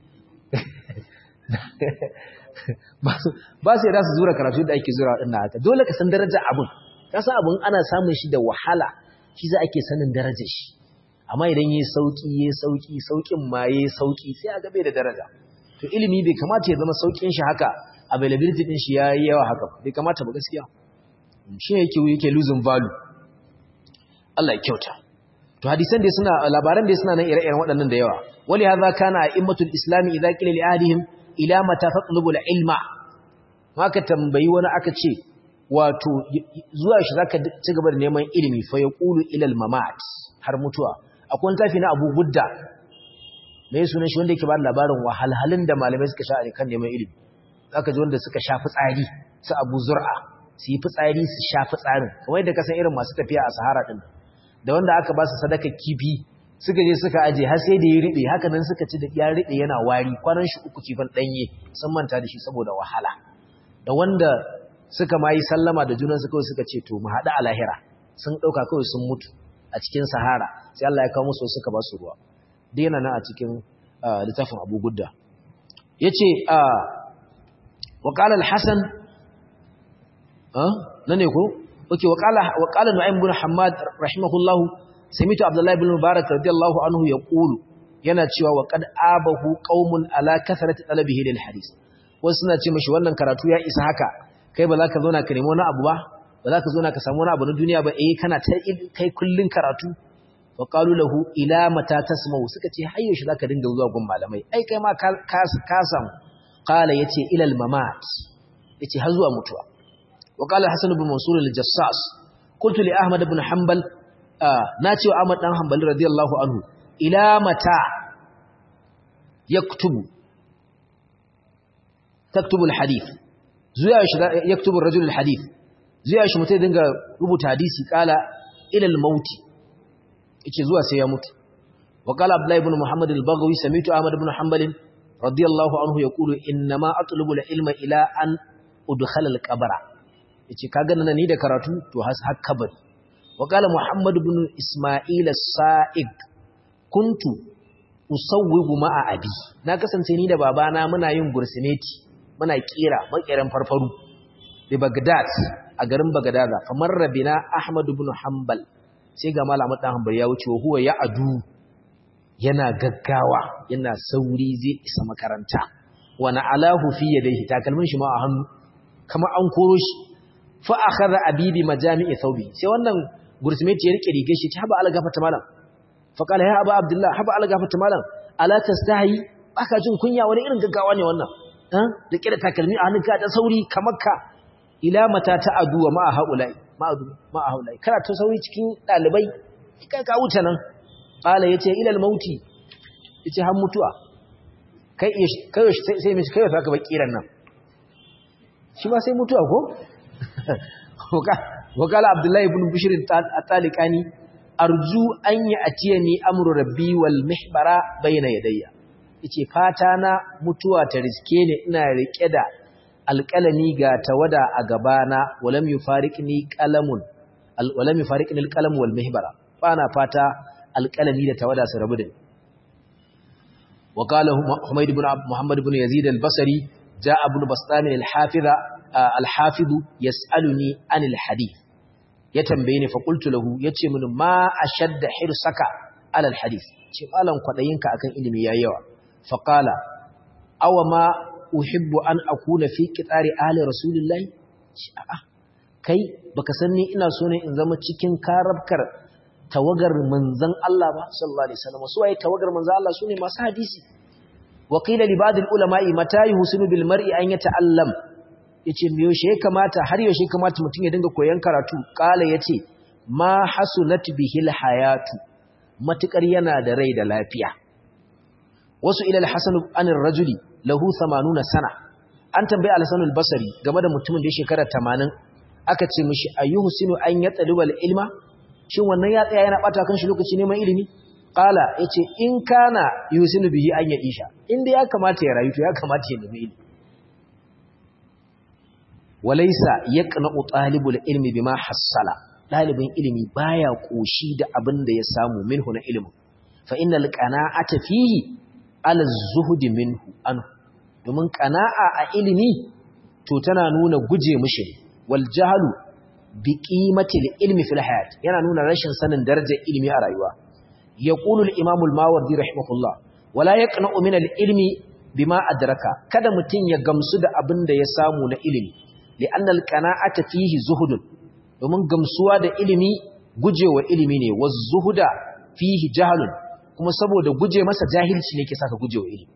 ba su yada su zura karatu da ake zura ɗin haka dole ka san daraja abin ka san abin ana samun shi da wahala shi za ake sanin darajar shi amma idan yayi sauki yayi sauki saukin ma yayi sauki sai a gabe da daraja to ilimi bai kamata ya zama saukin shi haka availability din shi yayi yawa haka bai kamata ba gaskiya shi yake yake losing value Allah ya kyauta to hadisan dai suna labaran dai suna nan ire-iren waɗannan da yawa wali hadha kana a'immatul islami idza qila li ahadihim ila mata tatlubu al-ilma maka tambayi wani aka ce wato zuwa shi zaka ci gaba da neman ilimi fa yaqulu ila al-mamat har mutuwa akwai wani tafi na Abu Gudda me sunan shi wanda yake ba labarin wahalhalun da malamai suka sha kan neman ilimi zaka ji wanda suka sha fitsari su Abu Zur'a su yi fitsari su sha fitsarin kamar yadda ka san irin masu tafiya a Sahara din da wanda aka ba su sadaka kifi suka je suka aje har sai da ya riɓe haka nan suka ci da ya riɓe yana wari kwanan shi uku kifin ɗanye sun manta da shi saboda wahala da wanda suka ma yi sallama da junansu kawai suka ce to mu haɗu a lahira sun ɗauka kawai sun mutu a cikin sahara sai Allah ya kawo musu suka ba su ruwa dai yana nan a cikin littafin abu gudda ya ce wa ƙala al-hassan na ne ko? ok wa ƙala nu'ayin bin hamad rahimahullahu samitu abdullahi bin mubarak radiyallahu anhu ya ƙulu yana cewa wa kad abahu qaumun ala kasarati talabihi lil hadith wasu suna ce mashi wannan karatu ya isa haka kai ba za ka zauna ka nemi wani abu ba ba za ka zauna ka samu wani abu na duniya ba eh kana ta kai kullun karatu wa qalu lahu ila mata tasma'u suka ce har yaushe zaka dinga zuwa gun malamai ai kai ma ka ka samu qala yace ila al mamat yace har zuwa mutuwa wa qala hasan ibn mansur al jassas qultu li ahmad ibn hanbal na ce wa ahmad dan hanbali radiyallahu anhu ila mata yaktubu taktubu al hadith zuwa shi yaktubu ar rajul al hadith zuwa shi mutai dinga rubuta hadisi qala ila al mauti yace zuwa sai ya mutu wa qala abdullah ibn muhammad al-baghawi sami'tu ahmad ibn hanbal radiyallahu anhu yaqulu inna ma atlubu al-ilma ila an udkhala al-qabra yace kaga nan ni da karatu to has har kabari wa qala muhammad ibn isma'il as-sa'id kuntu usawwigu ma'a abi na kasance ni da babana muna yin gursimeti muna kira makiran farfaru da bagdad a garin bagdada kamar rabina ahmad ibn hanbal sai ga malamin dan hanbal ya wuce huwa ya adu yana gaggawa yana sauri zai isa makaranta wa alahu fi yadayhi takalmin shi ma a hannu kamar an koro shi fa akhadha abibi majami'i thawbi sai wannan gursmeti ya rike rigar shi ta haba ala gafata malam fa qala ya aba abdullah haba ala gafata malam ala tastahi baka jin kunya wani irin gaggawa ne wannan eh da kira takalmi a hannunka da sauri kamar ka ila mata ta aduwa ma haulai ma haulai kana ta sauri cikin dalibai kai ka wuce nan qala yace ila al-mauti yace har mutuwa kai kai sai sai mishi kai saka bakiran nan shi ma sai mutuwa ko wakala abdullahi ibn bishr at-taliqani arju an ya'tiyani amru rabbi wal mihbara bayna yadayya yace fata na mutuwa ta riske ni ina rike da alƙalami ga tawada a gabana walam yufariqni qalamun walam yufariqni alqalam wal mihbara bana fata alƙalami da tawada su rabu da ni وقال حميد بن محمد بن يزيد البصري جاء ابن بسطام الحافظ الحافظ يسألني عن الحديث يتنبيني فقلت له يتي من ما أشد حرصك على الحديث ce malan kwadayinka akan ilimi yayi yawa faqala aw ma uhibbu an akuna fi qitari ahli rasulillahi a'a kai baka san ni ina so ne in zama cikin karabkar tawagar manzan Allah ba sallallahu alaihi wasallam su waye tawagar manzan Allah sune masu hadisi wa qila li ba'd ulama'i mata yuhsinu bil mar'i an yata'allam yace me yaushe ya kamata har yaushe kamata mutum ya dinga koyon karatu kala yace ma hasunat bihil hayatu matukar yana da rai da lafiya wasu ila al-hasan an ar-rajuli lahu 80 sana an tambayi al-hasan al-basri game da mutumin da ya shekara 80 aka ce mishi ayyuhsinu an yatalubal ilma shin wannan ya tsaya yana bata kan shi lokaci neman ilimi qala yace in kana yusinu bihi an ya isha inda ya kamata ya rayu to ya kamata ya nemi ilimi walaysa yaqna'u talibul ilmi bima hassala dalibin ilimi baya koshi da abin da ya samu minhu na ilimi fa innal qana'ata fihi ala zuhdi minhu anhu domin qana'a a ilimi to tana nuna guje mishi wal jahlu bi qimatil ilmi fil hayat yana nuna rashin sanin darajar ilimi a rayuwa yaqulu al-imam al-mawardi rahimahullah wala yaqna'u min al-ilmi bima adraka kada mutun ya gamsu da abin da ya samu na ilimi li'anna al-qana'ata fihi zuhudun domin gamsuwa da ilimi gujewa ilimi ne wa zuhuda fihi jahlun kuma saboda guje masa jahilci ne ke saka gujewa ilimi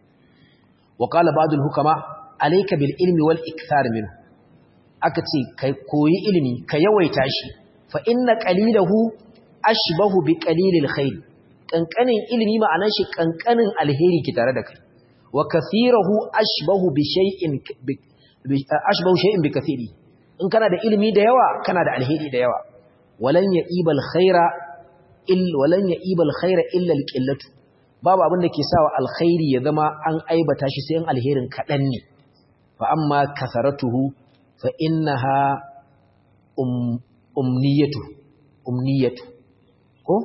wa qala ba'd al-hukama alayka bil ilmi wal ikthar minhu aka ce kai koyi ilimi ka yawaita shi fa inna qalilahu ashbahu bi qalilil khair kankanin ilimi ma'anar shi kankanin alheri ki tare da kai wa kathirahu ashbahu bi shay'in ashbahu shay'in bi kathiri in kana da ilimi da yawa kana da alheri da yawa walan ya'ibal khaira ill walan ya'ibal khaira illa alqillatu babu abin da ke sawa alkhairi ya zama an aibata shi sai in alherin kadan ne fa amma kasaratuhu fa innaha um umniyatu umniyatu ko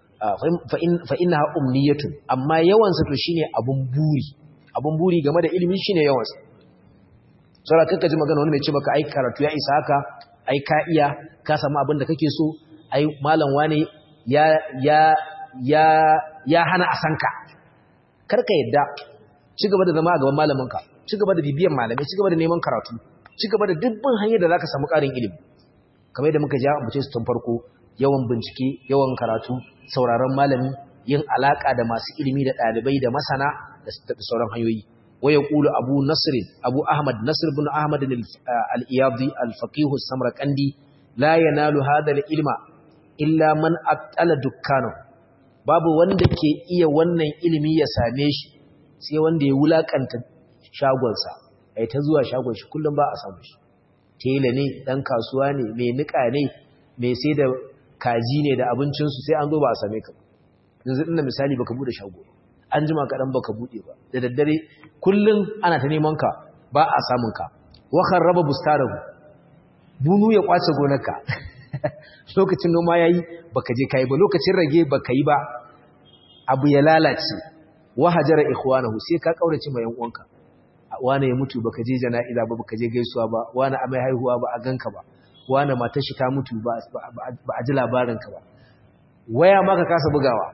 fa innaha umniyatu amma yawan sa to shine abun buri abun buri game da ilimi shine yawan sa sura kanka ji magana wani mai ce maka ai karatu ya isa haka ai ka iya ka samu abin da kake so ai malam wane ya ya ya ya hana a sanka karka yadda ci gaba da zama a gaban malamin ka ci gaba da bibiyan malamai ci gaba da neman karatu ci gaba da dubban hanyar da zaka samu ƙarin ilimi kamar yadda muka ja mutum su tun farko yawan bincike yawan karatu sauraron malami yin alaka da masu ilimi da ɗalibai da masana da sauran hanyoyi waya kulu abu nasr abu ahmad nasr ibn ahmad al-iyadi al-faqih as-samarqandi la yanalu hadha al-ilma illa man aqala dukkanu babu wanda ke iya wannan ilimi ya same shi sai wanda ya wulakanta shagonsa ai ta zuwa shagon shi kullum ba a samu shi tela ne dan kasuwa ne mai nika ne mai sai da kaji ne da abincinsu sai an zo ba a same ka yanzu ina misali baka bude shago an jima kaɗan baka bude ba da daddare kullum ana ta neman ka ba a samun ka wakan raba bustarahu bunu ya kwace gonarka lokacin noma yayi baka je kai ba lokacin rage baka yi ba abu ya lalace wahajara ikhwanahu sai ka kaurace mai yan uwanka wane ya mutu baka je jana'iza ba baka je gaisuwa ba wane amai haihuwa ba a ganka ba wane matar shi ta mutu ba a ji labarin ka ba waya ma ka kasa bugawa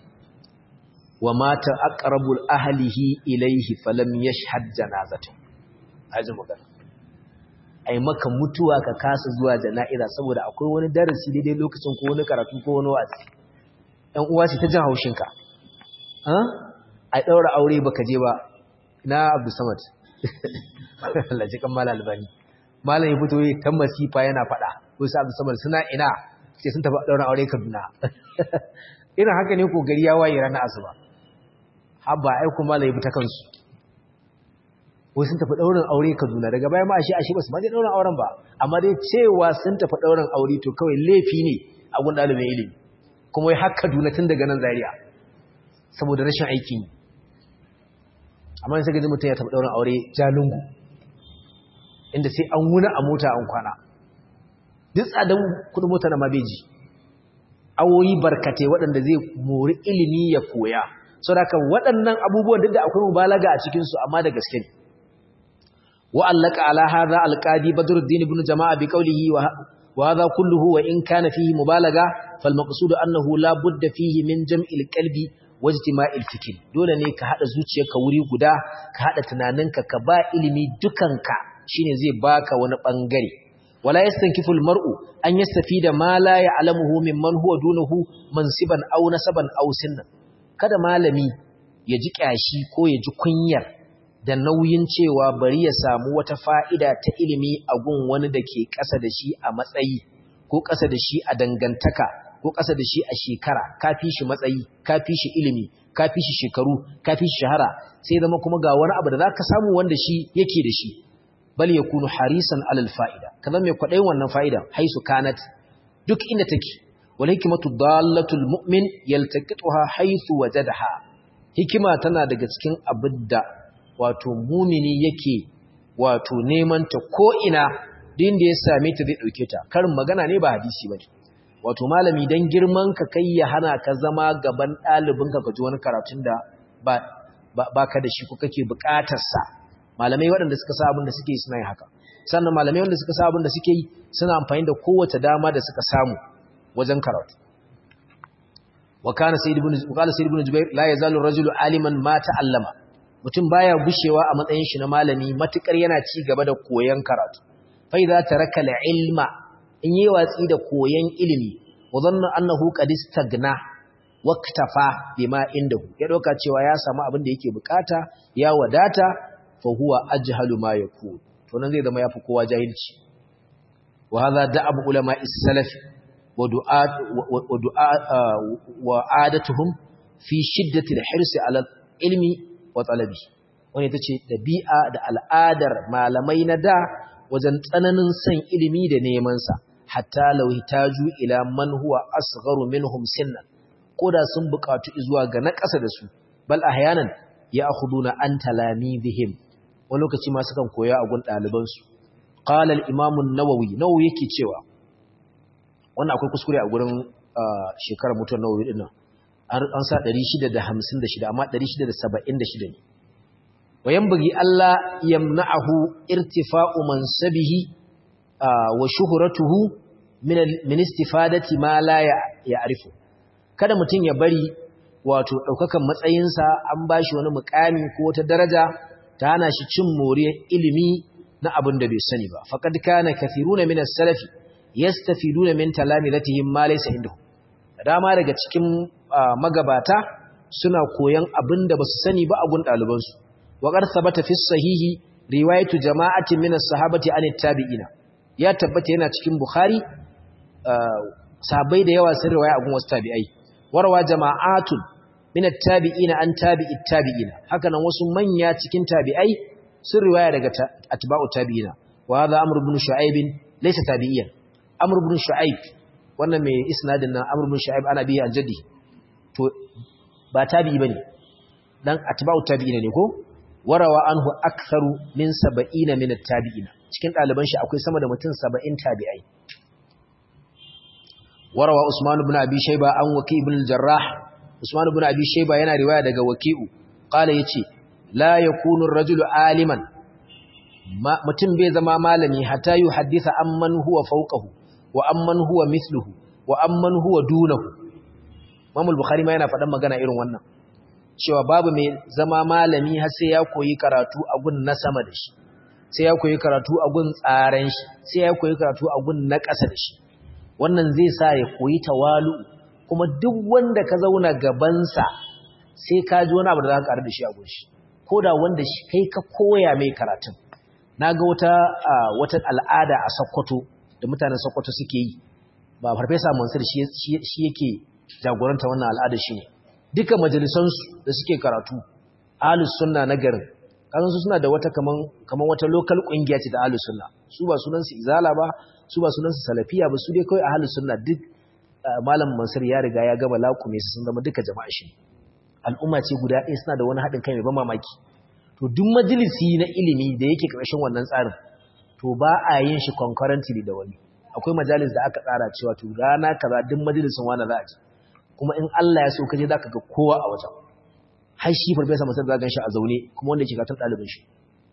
wa mata aqrabul ahlihi ilayhi falam yashhad janazatu aji magana ai maka mutuwa ka kasa zuwa jana'iza saboda akwai wani darasi daidai lokacin ko wani karatu ko wani wa'azi ɗan uwa ce ta jin haushin ka a ɗaura aure baka je ba na Abdul Samad Allah ji kan Malam Albani Malam ya fito yi ta masifa yana faɗa ko sai Abdul Samad suna ina sai sun tafi daura aure Kaduna irin haka ne ko gari ya waye ranar asuba habba ai kuma Malam ya fita kansu ko sun tafi daurin aure Kaduna daga baya ma ashe ashe ba su ma je daurin auren ba amma dai cewa sun tafi daurin aure to kawai laifi ne a gun dalibin ilimi kuma wai har Kaduna tun daga nan Zaria saboda rashin aikin yi amma sai gaji mutum ya taɓa ɗaurin aure jalungu inda sai an wuna a mota an kwana duk tsadan kudin mota na mabeji awoyi barkate waɗanda zai mori ilimi ya koya sau da kan waɗannan abubuwan duk da akwai mubalaga a cikinsu amma da gaske ne wa'allaka ala hadha alqadi badruddin ibn jama'a bi qawlihi wa hadha kulluhu wa in kana fihi mubalaga fal maqsud annahu la budda fihi min jam'il qalbi wajtima'il fikr dole ne ka hada zuciyarka wuri guda ka hada tunaninka ka ba ilimi dukanka shine zai baka wani bangare wala yastankifu almar'u an yastafida ma la ya'lamuhu mimman huwa dunahu mansiban aw nasaban aw sinnan kada malami ya ji kyashi ko ya ji kunyar da nauyin cewa bari ya samu wata fa'ida ta ilimi a gun wani da ke ƙasa da shi a matsayi ko ƙasa da shi a dangantaka ko ƙasa da shi a shekara ka fi shi matsayi ka fi shi ilimi ka fi shi shekaru ka fi shi shahara sai zama kuma ga wani abu da za ka samu wanda shi yake da shi bal ya kunu harisan alal fa'ida ka zama mai kwaɗayin wannan fa'ida haisu kanat duk inda take wal hikimatu dallatul mu'min yaltaqituha haythu wajadaha hikima tana daga cikin abin da wato mumini yake wato neman ta ko ina din da ya same ta zai dauke ta karin magana ne ba hadisi bane wato malami dan girman ka kai ya hana ka zama gaban ɗalibin ka ji wani karatun da ba ka da shi ko kake buƙatar sa malamai waɗanda suka sa abin da suke suna yin haka sannan malamai wanda suka sa abin da suke yi suna amfani da kowace dama da suka samu wajen karatu wa kana sayyid ibn qala sayyid ibn jubair la yazalu rajulu aliman ma ta'allama mutum baya gushewa a matsayin shi na malami matukar yana ci gaba da koyon karatu fa idza taraka al-ilma in yi watsi da koyon ilimi wa dhanna annahu qad istagna waqtafa bima indahu ya doka cewa ya samu abin da yake bukata ya wadata fa huwa ajhalu ma yakun to nan zai zama yafi kowa jahilci wa hadha da'ab ulama is-salaf wa du'a wa du'a wa adatuhum fi shiddati al-hirs ala ilmi wa talabi wani tace dabi'a da al'adar malamai na da wajen tsananin san ilimi da neman sa hatta law hitaju ila man huwa asgharu minhum sinnan koda sun buƙatu zuwa ga na ƙasa da su bal ahyanan ya akhuduna an talamidihim wani lokaci ma sukan koya a gun ɗalibansu qala al-imam an-nawawi nawawi yake cewa wannan akwai kuskure a gurin shekarar mutuwar nawawi din nan an sa 656 amma 676 ne wa yanbaghi Allah yamna'ahu irtifa'u mansabihi wa shuhratuhu min min istifadati ma la ya'rifu kada mutum ya bari wato daukakan matsayinsa an bashi wani mukami ko wata daraja ta hana shi cin moriyar ilimi na abin da bai sani ba faqad kana kathiruna min as-salafi yastafiduna min talamidatihim ma laysa indahum dama daga cikin magabata suna koyan abin da basu sani ba a gun ɗaliban su wa qad thabata fi sahihi riwayatu jama'atin min as-sahabati an tabi'ina ya tabbata yana cikin bukhari sahabbai da yawa sun riwaya a gun wasu tabi'ai warwa jama'atun min at-tabi'ina an tabi'it tabi'ina haka nan wasu manya cikin tabi'ai sun riwaya daga atba'u tabi'ina wa hadha amr ibn shu'aib laysa tabi'iyan amr ibn shu'aib wannan mai isnadin nan amr ibn shu'aib ana biya aljaddi to ba tabi'i bane dan atba'u tabi'ina ne ko warawa anhu aktharu min 70 min at-tabi'ina cikin daliban shi akwai sama da mutum 70 tabi'ai warawa usman ibn abi shayba an waki ibn al-jarrah usman ibn abi shayba yana riwaya daga waki'u qala yace la yakunu ar-rajulu aliman mutum bai zama malami hatta yu haddisa amman huwa fawqahu wa amman huwa mithluhu wa amman huwa dunahu Imam al-Bukhari ma yana faɗan magana irin wannan cewa babu mai zama malami har sai ya koyi karatu a gun na sama da shi sai ya koyi karatu a gun tsaran shi sai ya koyi karatu a gun na ƙasa da shi wannan zai sa ya koyi tawalu kuma duk wanda ka zauna gabansa sai ka ji wani abu da za ka ƙaru da shi a gun shi ko da wanda shi kai ka koya mai karatun na ga wata wata al'ada a Sokoto da mutanen Sokoto suke yi ba farfesa Mansur shi yake jagoranta wannan al'ada shi ne duka majalisansu da suke karatu ahlus sunna na garin kasan su suna da wata kaman kaman wata local kungiya ce da ahlus sunna su ba sunan su izala ba su ba sunan su salafiya ba su dai kai ahlus sunna duk malam Mansur ya riga ya gaba lakume su sun zama duka jama'a shi al'umma ce guda ɗaya suna da wani haɗin kai mai ban mamaki to duk majalisi na ilimi da yake ƙarshen wannan tsarin to ba a yin shi concurrently da wani akwai majalis da aka tsara cewa to rana kaza duk majalisin wani za a ji kuma in Allah ya so kaje zaka ga kowa a wajen har shi farfesa masar da gan shi a zaune kuma wanda yake katon ɗalibin shi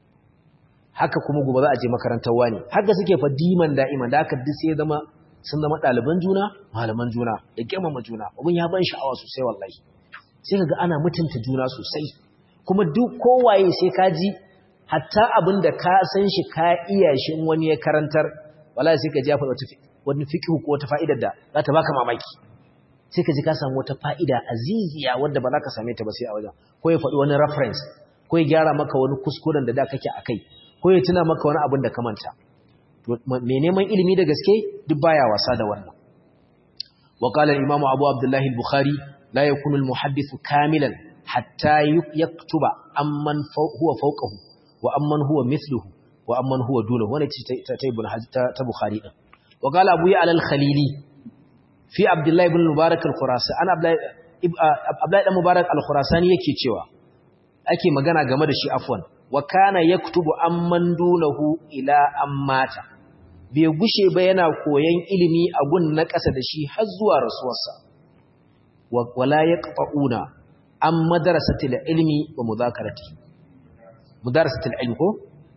haka kuma gobe za a je makarantar wani haka suke fa diman da'iman da haka duk sai zama sun zama ɗaliban juna malaman juna da girmama juna abin ya ban sha'awa sosai wallahi sai ka ga ana mutunta juna sosai kuma duk kowaye sai ka ji hatta abin da ka san shi ka iya shi wani ya karantar wallahi sai ka ji ya faɗa wani fiqh ko wata fa'idar da za ta baka mamaki sai ka ji ka samu wata fa'ida aziziya wadda ba za ka same ta ba sai a wajen ko ya faɗi wani reference ko ya gyara maka wani kuskuren da da kake a kai ko ya tuna maka wani abin da ka manta mai neman ilimi da gaske duk baya wasa da wannan wa qala al-imam abu abdullah al-bukhari la yakunu al-muhaddith kamilan hatta yaktuba amman huwa fawqahu wa amman huwa mithluhu wa amman huwa dunahu wannan ce ta ibn ta bukhari din wa qala abu ya al-khalili fi abdullahi ibn mubarak al-khurasani ana abdullahi dan mubarak al-khurasani yake cewa ake magana game da shi afwan wa kana yaktubu amman dunahu ila ammata bai gushe ba yana koyan ilimi a gun na ƙasa da shi har zuwa rasuwarsa wala yaqfauna am madrasatil ilmi wa mudakarati mudarrisatil ilmi ko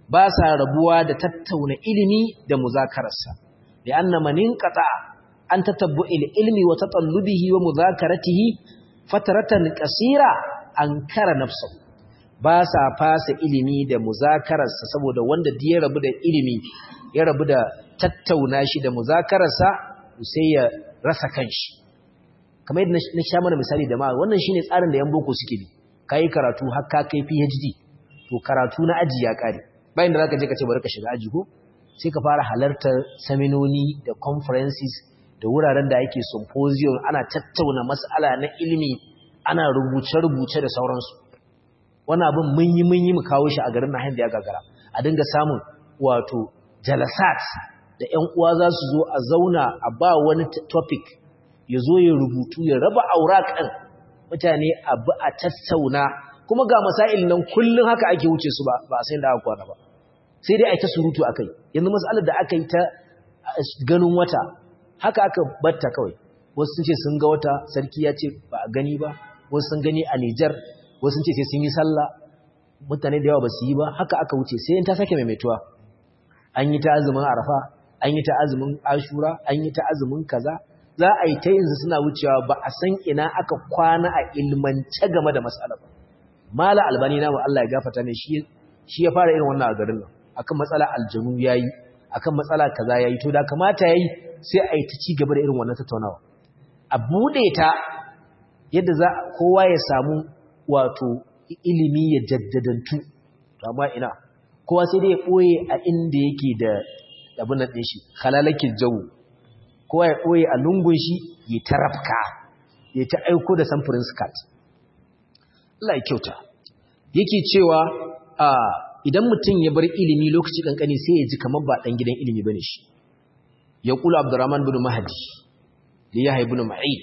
ba sa rabuwa da tattauna ilimi da muzakararsa da anna man inqata an tatabbu'il ilmi wa tatallubihi wa muzakaratihi fataratan qasira ankara nafsuhu ba sa fasa ilimi da muzakararsa saboda wanda ya rabu da ilimi ya rabu da tattauna shi da muzakararsa sai ya rasa kanshi kamar yadda na sha mana misali da ma wannan shine tsarin da yan boko suke bi kai karatu har ka kai PhD to karatu na aji ya kare bayan da zaka je ka ce bari ka shiga aji ko sai ka fara halartar seminoni da conferences da wuraren da ake symposium ana tattauna mas'ala na ilimi ana rubuce-rubuce da sauransu wannan abin mun yi mun yi mu kawo shi a garin na da ya gagara a dinga samun wato jalasat da ƴan uwa za su zo a zauna a ba wani topic ya zo ya rubutu ya raba aurakan mutane abu a tattauna kuma ga masail nan kullum haka ake wuce su ba ba sai da aka kwana ba sai dai a ta surutu akai yanzu mas'alar da aka yi ta ganin wata haka aka batta kawai wasu sun ce sun ga wata sarki ya ce ba a gani ba wasu sun gani a Nijar wasu sun ce sai sun yi sallah mutane da yawa ba su yi ba haka aka wuce sai in ta sake maimaituwa an yi ta azumin arafa an yi ta azumin ashura an yi ta azumin kaza za a yi ta yanzu suna wucewa ba a san ina aka kwana a ilmance game da mas'ala ba mala albani na Allah ya gafata ne shi shi ya fara irin wannan a garin nan akan matsala aljanu yayi akan matsala kaza yayi to da kamata yayi sai a yi ta ci gaba da irin wannan tattaunawa a bude ta yadda za kowa ya samu wato ilimi ya jaddadantu amma ina kowa sai dai ya ɓoye a inda yake da abin nan shi halalakin jawo kowa ya ɓoye a lungun shi ya ta rafka ya ta aiko da samfurin skat Allah ya kyauta yake cewa idan mutum ya bar ilimi lokaci kankani sai ya ji kamar ba ɗan gidan ilimi bane shi ya kula abdurrahman bin mahdi da ya haibu ma'in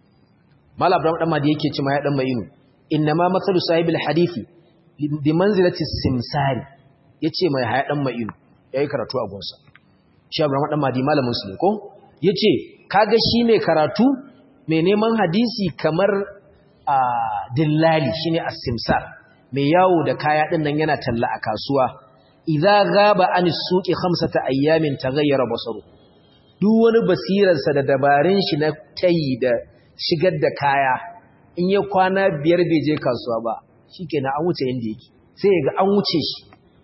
mala abdurrahman dan mahdi yake cewa ya dan ma'inu innama matsalu sahibil hadisi bi manzilati simsari yace mai haya dan ma'inu yayi karatu a gonsa shi abdurrahman dan mahdi malamin su ne ko yace kaga shi mai karatu mai neman hadisi kamar a dillali shine as-simsar mai yawo da kaya din nan yana talla a kasuwa idza ghaba an suqi khamsata ayyamin taghayyara basaru duk wani basirarsa da dabarun shi na tayi da shigar da kaya in ya kwana biyar bai je kasuwa ba shikenan an wuce inda yake sai ya ga an wuce shi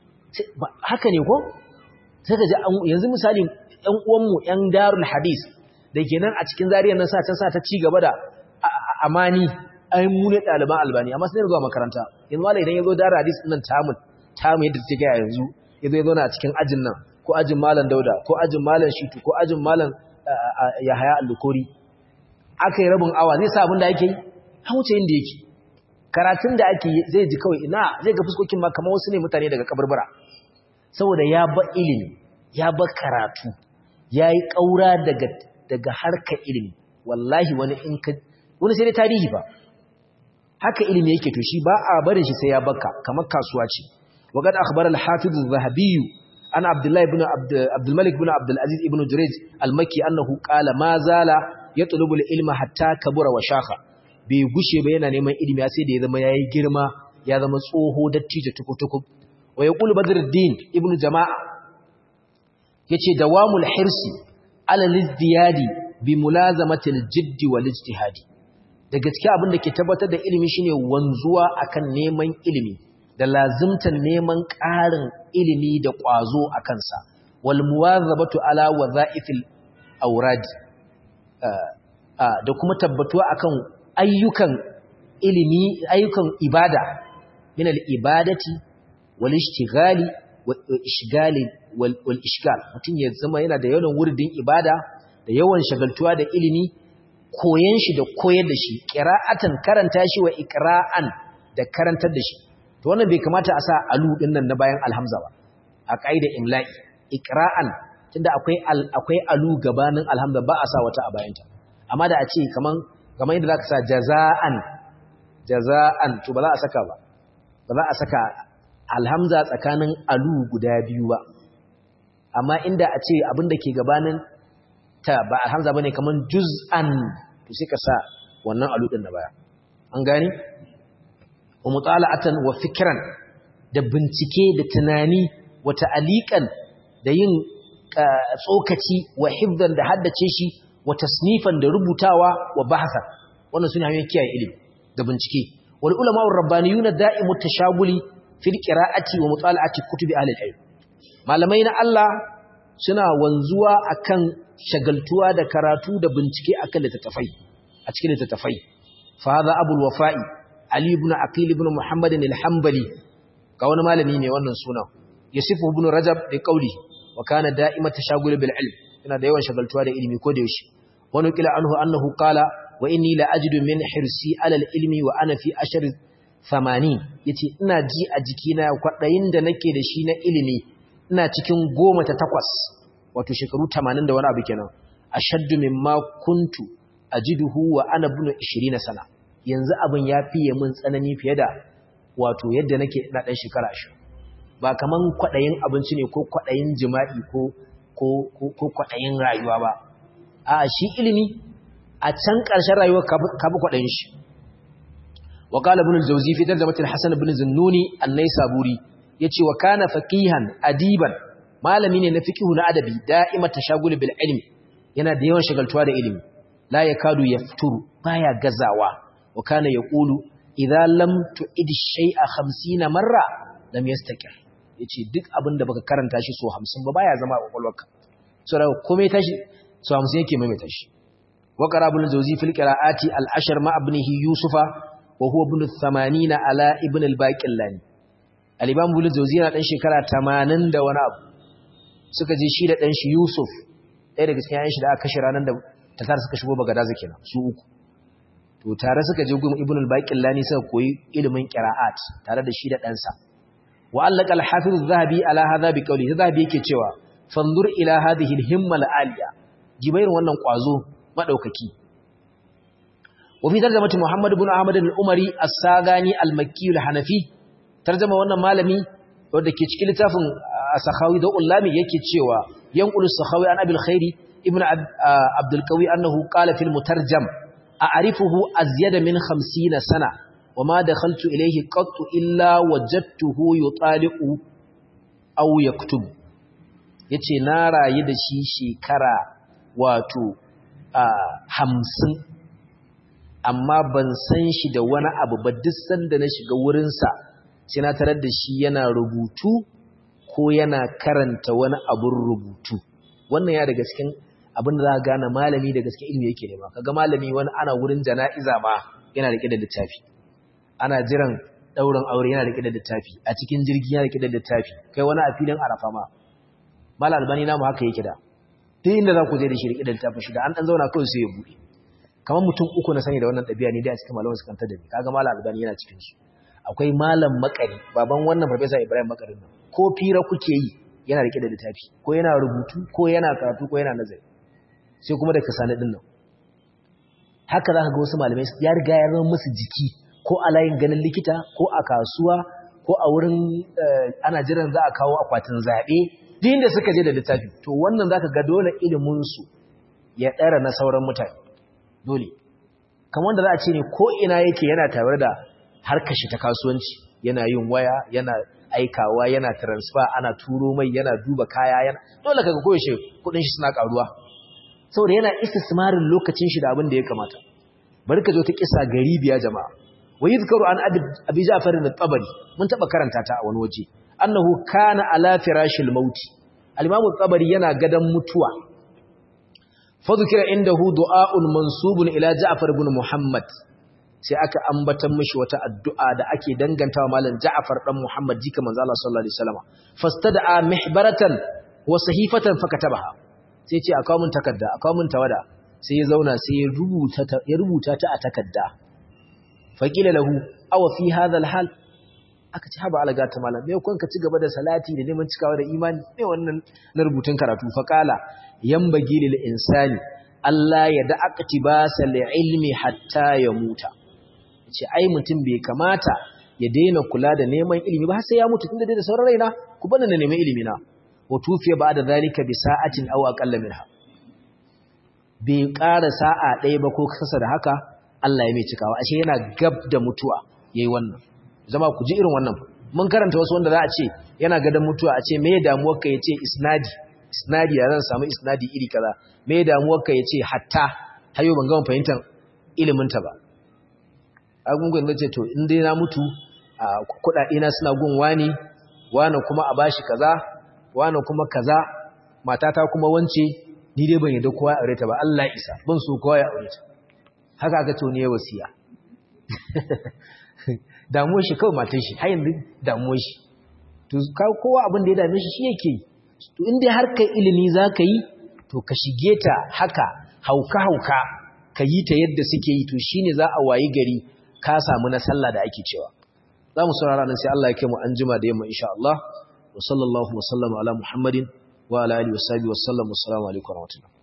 haka ne ko sai ka ji yanzu misali ƴan uwanmu ƴan darul hadis da kenan a cikin zariyar nan sa can sa ta ci gaba da amani ai mu ne ɗaliban albani amma sai zuwa makaranta yanzu malai idan ya zo darul hadis nan tamu tamu yadda take a yanzu ya zo ya zo na cikin ajin nan ko ajin malam dauda ko ajin malam shitu ko ajin malam yahaya al-lukuri aka yi rabin awa zai sa abin da ake yi an wuce inda yake karatun da ake zai ji kawai ina zai ga fuskokin ma kamar wasu ne mutane daga kabarbara saboda ya ba ilimi ya ba karatu ya yi ƙaura daga daga harkar ilimi wallahi wani in ka wani sai dai tarihi ba haka ilimi yake to shi ba a barin shi sai ya baka kamar kasuwa ce waqad akhbara al-hafiz az-zahabi an abdullahi ibn abdul malik ibn abdul aziz ibn jurayj al-makki annahu qala ma zala yatlubu al-ilma hatta kabura wa shakha bai gushe ba yana neman ilimi sai da ya zama yayi girma ya zama tsoho dattijo tukutuku wa yaqulu badruddin ibn jama'a yace dawamul hirsi ala lizdiyadi bi mulazamati al-jiddi wal ijtihadi da gaskiya abin da ke tabbatar da ilimi shine wanzuwa akan neman ilimi da lazimtan neman ƙarin ilimi da ƙwazo a kansa wal muwazabatu ala wadha'ifil awrad da kuma tabbatuwa akan ayyukan ilimi ayyukan ibada min al ibadati wal ishtighali wal ishgali wal ishgal mutun ya zama yana da yawan wurdin ibada da yawan shagaltuwa da ilimi koyan shi da koyar da shi qira'atan karanta shi wa iqra'an da karantar da shi to wannan bai kamata a sa alu din nan na bayan alhamza ba a kaida imla'i iqra'an tunda akwai akwai alu gabanin alhamza ba a sa wata a bayanta amma da a ce kaman kaman yadda zaka sa jaza'an jaza'an to ba za a saka ba ba za a saka alhamza tsakanin alu guda biyu ba amma inda a ce abin da ke gabanin ta ba alhamza bane kaman juz'an to sai ka sa wannan alu din da baya an gani wa mutala'atan wa fikran da bincike da tunani wa ta'aliqan da yin tsokaci wa hifdan da haddace shi wa tasnifan da rubutawa wa bahasan wannan sune hanyoyin kiyaye ilimi da bincike wal ulama ar rabbaniyuna da'imu tashaguli fil qira'ati wa mutala'ati kutubi ahli al-ilm malamai na Allah suna wanzuwa akan shagaltuwa da karatu da bincike akan littattafai a cikin littattafai fa hadha abul wafa'i ali ibn aqil ibn muhammad al-hanbali ga wani malami ne wannan sunan yasifu ibn rajab bi qawli wa kana da'imat tashagul bil ilm yana da yawan shagaltuwa da ilimi ko da yaushe wani kila anhu annahu qala wa inni la ajidu min hirsi ala al-ilmi wa ana fi ashar 80 yace ina ji a jikina kwadayin da nake da shi na ilimi ina cikin goma ta takwas wato shekaru 80 da wani abu kenan ashaddu mimma kuntu ajiduhu wa ana ibn 20 sana yanzu abin ya fiye min tsanani fiye da wato yadda nake ina dan shekara 20 ba kaman kwadayin abinci ne ko kwadayin jima'i ko ko ko kwadayin rayuwa ba a shi ilimi a can ƙarshen rayuwar ka bi kwadayin shi wa qala ibn al-jawzi fi tarjamatil hasan ibn zunnuni an-naisaburi yace wa kana faqihan adiban malami ne na fiqhu na adabi da'ima tashagul bil ilmi yana da yawan shagaltuwa da ilimi la yakadu yafturu baya gazawa wa kana yaqulu idza lam tu'id shay'a 50 marra lam yastakir yace duk abin da baka karanta shi so 50 ba baya zama a kwakwalwarka so da komai tashi so 50 yake maimaita shi wa qarabul jawzi fil qira'ati al ashr ma ibnihi yusufa wa huwa ibn 80 ala ibn al baqillani al-imam ibn jawzi yana dan shekara 80 da wani abu suka je shi da dan shi yusuf ɗaya daga cikin yayin shi da aka kashe ranar da tatar suka shigo bagadaza kenan su uku to tare suka je gun ibn al-baqillani suka koyi ilimin qira'at tare da shi da ɗansa wa allaka al-hafiz az-zahabi ala hadha bi qawli zahabi yake cewa fanzur ila hadhihi al-himma al-aliya jibairin wannan kwazo madaukaki wa fi tarjamati muhammad ibn ahmad al-umari as-sagani al-makki al-hanafi tarjama wannan malami wanda ke cikin littafin as-sakhawi da ullami yake cewa yanqulu as-sakhawi an abil khairi ibn abdul qawi annahu qala fil mutarjam a'rifuhu azyada min 50 sana وما دخلت إليه قط إلا وجدته يطالق أو يكتب yace na rayu da shi shekara wato hamsin amma ban san shi da wani abu ba duk sanda na shiga wurinsa sai na tarar da shi yana rubutu ko yana karanta wani abun rubutu wannan ya daga cikin abin da za ka gane malami da gaske ilimi yake nema kaga malami wani ana wurin jana'iza ma yana rike da littafi ana jiran ɗaurin aure yana rike da littafi a cikin jirgi yana rike da littafi kai wani a filin arafa ma mal albani namu haka yake da duk inda za ku je da shi rike da littafin shi da an dan zauna kawai sai ya bude kamar mutum uku na sani da wannan ɗabi'a ne dai a cikin malaman su kanta da ni kaga mal albani yana cikin su akwai malam makari baban wannan farfesa ibrahim makarin nan ko fira kuke yi yana rike da littafi ko yana rubutu ko yana karatu ko yana nazari sai kuma da kasani din nan haka za ka ga wasu malamai ya riga ya zama musu jiki ko a layin ganin likita ko a kasuwa ko a wurin ana jiran za a kawo akwatin zaɓe duk inda suka je da littafi to wannan za ka ga dole iliminsu ya ɗara na sauran mutane dole kamar da za a ce ne ko ina yake yana tare da harkar shi ta kasuwanci yana yin waya yana aikawa yana transfer ana turo mai yana duba kaya yana dole kaga koyaushe kuɗin shi suna ƙaruwa saboda yana istismarin lokacin shi da abin da ya kamata bari ka zo ta kisa garibiya jama'a ويذكر عن أبي جعفر الطبري من تبقى كرنتاتا أو نوجي أنه كان على فراش الموت الإمام الطبري ينا قدم متوى فذكر عنده دعاء منصوب إلى جعفر بن محمد sai aka ambatan mishi wata addu'a da ake dangantawa malam Ja'far dan Muhammad jika manzo Allah sallallahu alaihi wasallam fastada'a mihbaratan wa sahifatan fakatabaha sai ce akawo mun takarda akawo mun tawada sai ya zauna sai ya rubuta ya rubuta ta a takarda faƙila lahu awa fi hadhal hal aka ci haba alaga ta malam me kun ka ci gaba da salati da neman cikawa da imani me wannan na rubutun karatu faqala yambagi lil insani Allah ya da aqtibasa li ilmi hatta ya muta ce ai mutum bai kamata ya daina kula da neman ilimi ba har sai ya mutu tunda dai da sauran raina ku bana na neman ilimi na wa tufiya ba'da zalika bi sa'atin aw aqalla minha bai ƙara sa'a ɗaya ba ko kasa da haka Allah ya mai cikawa ashe yana gab da mutuwa yayi wannan zama ku ji irin wannan mun karanta wasu wanda za a ce yana gadon mutuwa a ce me damuwarka ya ce isnadi isnadi ya zan samu isnadi iri kaza me damuwarka ya ce hatta hayo ban gama fahimtar iliminta ba agungun da ce to in dai na mutu a kuɗaɗe na suna gun wani wani kuma a bashi kaza wani kuma kaza matata kuma wance ni dai ban yadda kowa ya aure ta ba Allah isa ban so kowa ya aure ta haka aka ce ne wasiya damuwar shi kawai matan shi har yanzu damuwar shi to kowa abin da ya dame shi shi yake to in dai har kai ilimi za ka yi to ka shige ta haka hauka hauka ka yi ta yadda suke yi to shine za a wayi gari ka samu na sallah da ake cewa za mu saurara nan sai Allah ya kai mu an jima da yamma insha Allah wa sallallahu wa sallama ala muhammadin wa ala alihi wa sahbihi wa sallam assalamu alaikum wa rahmatullahi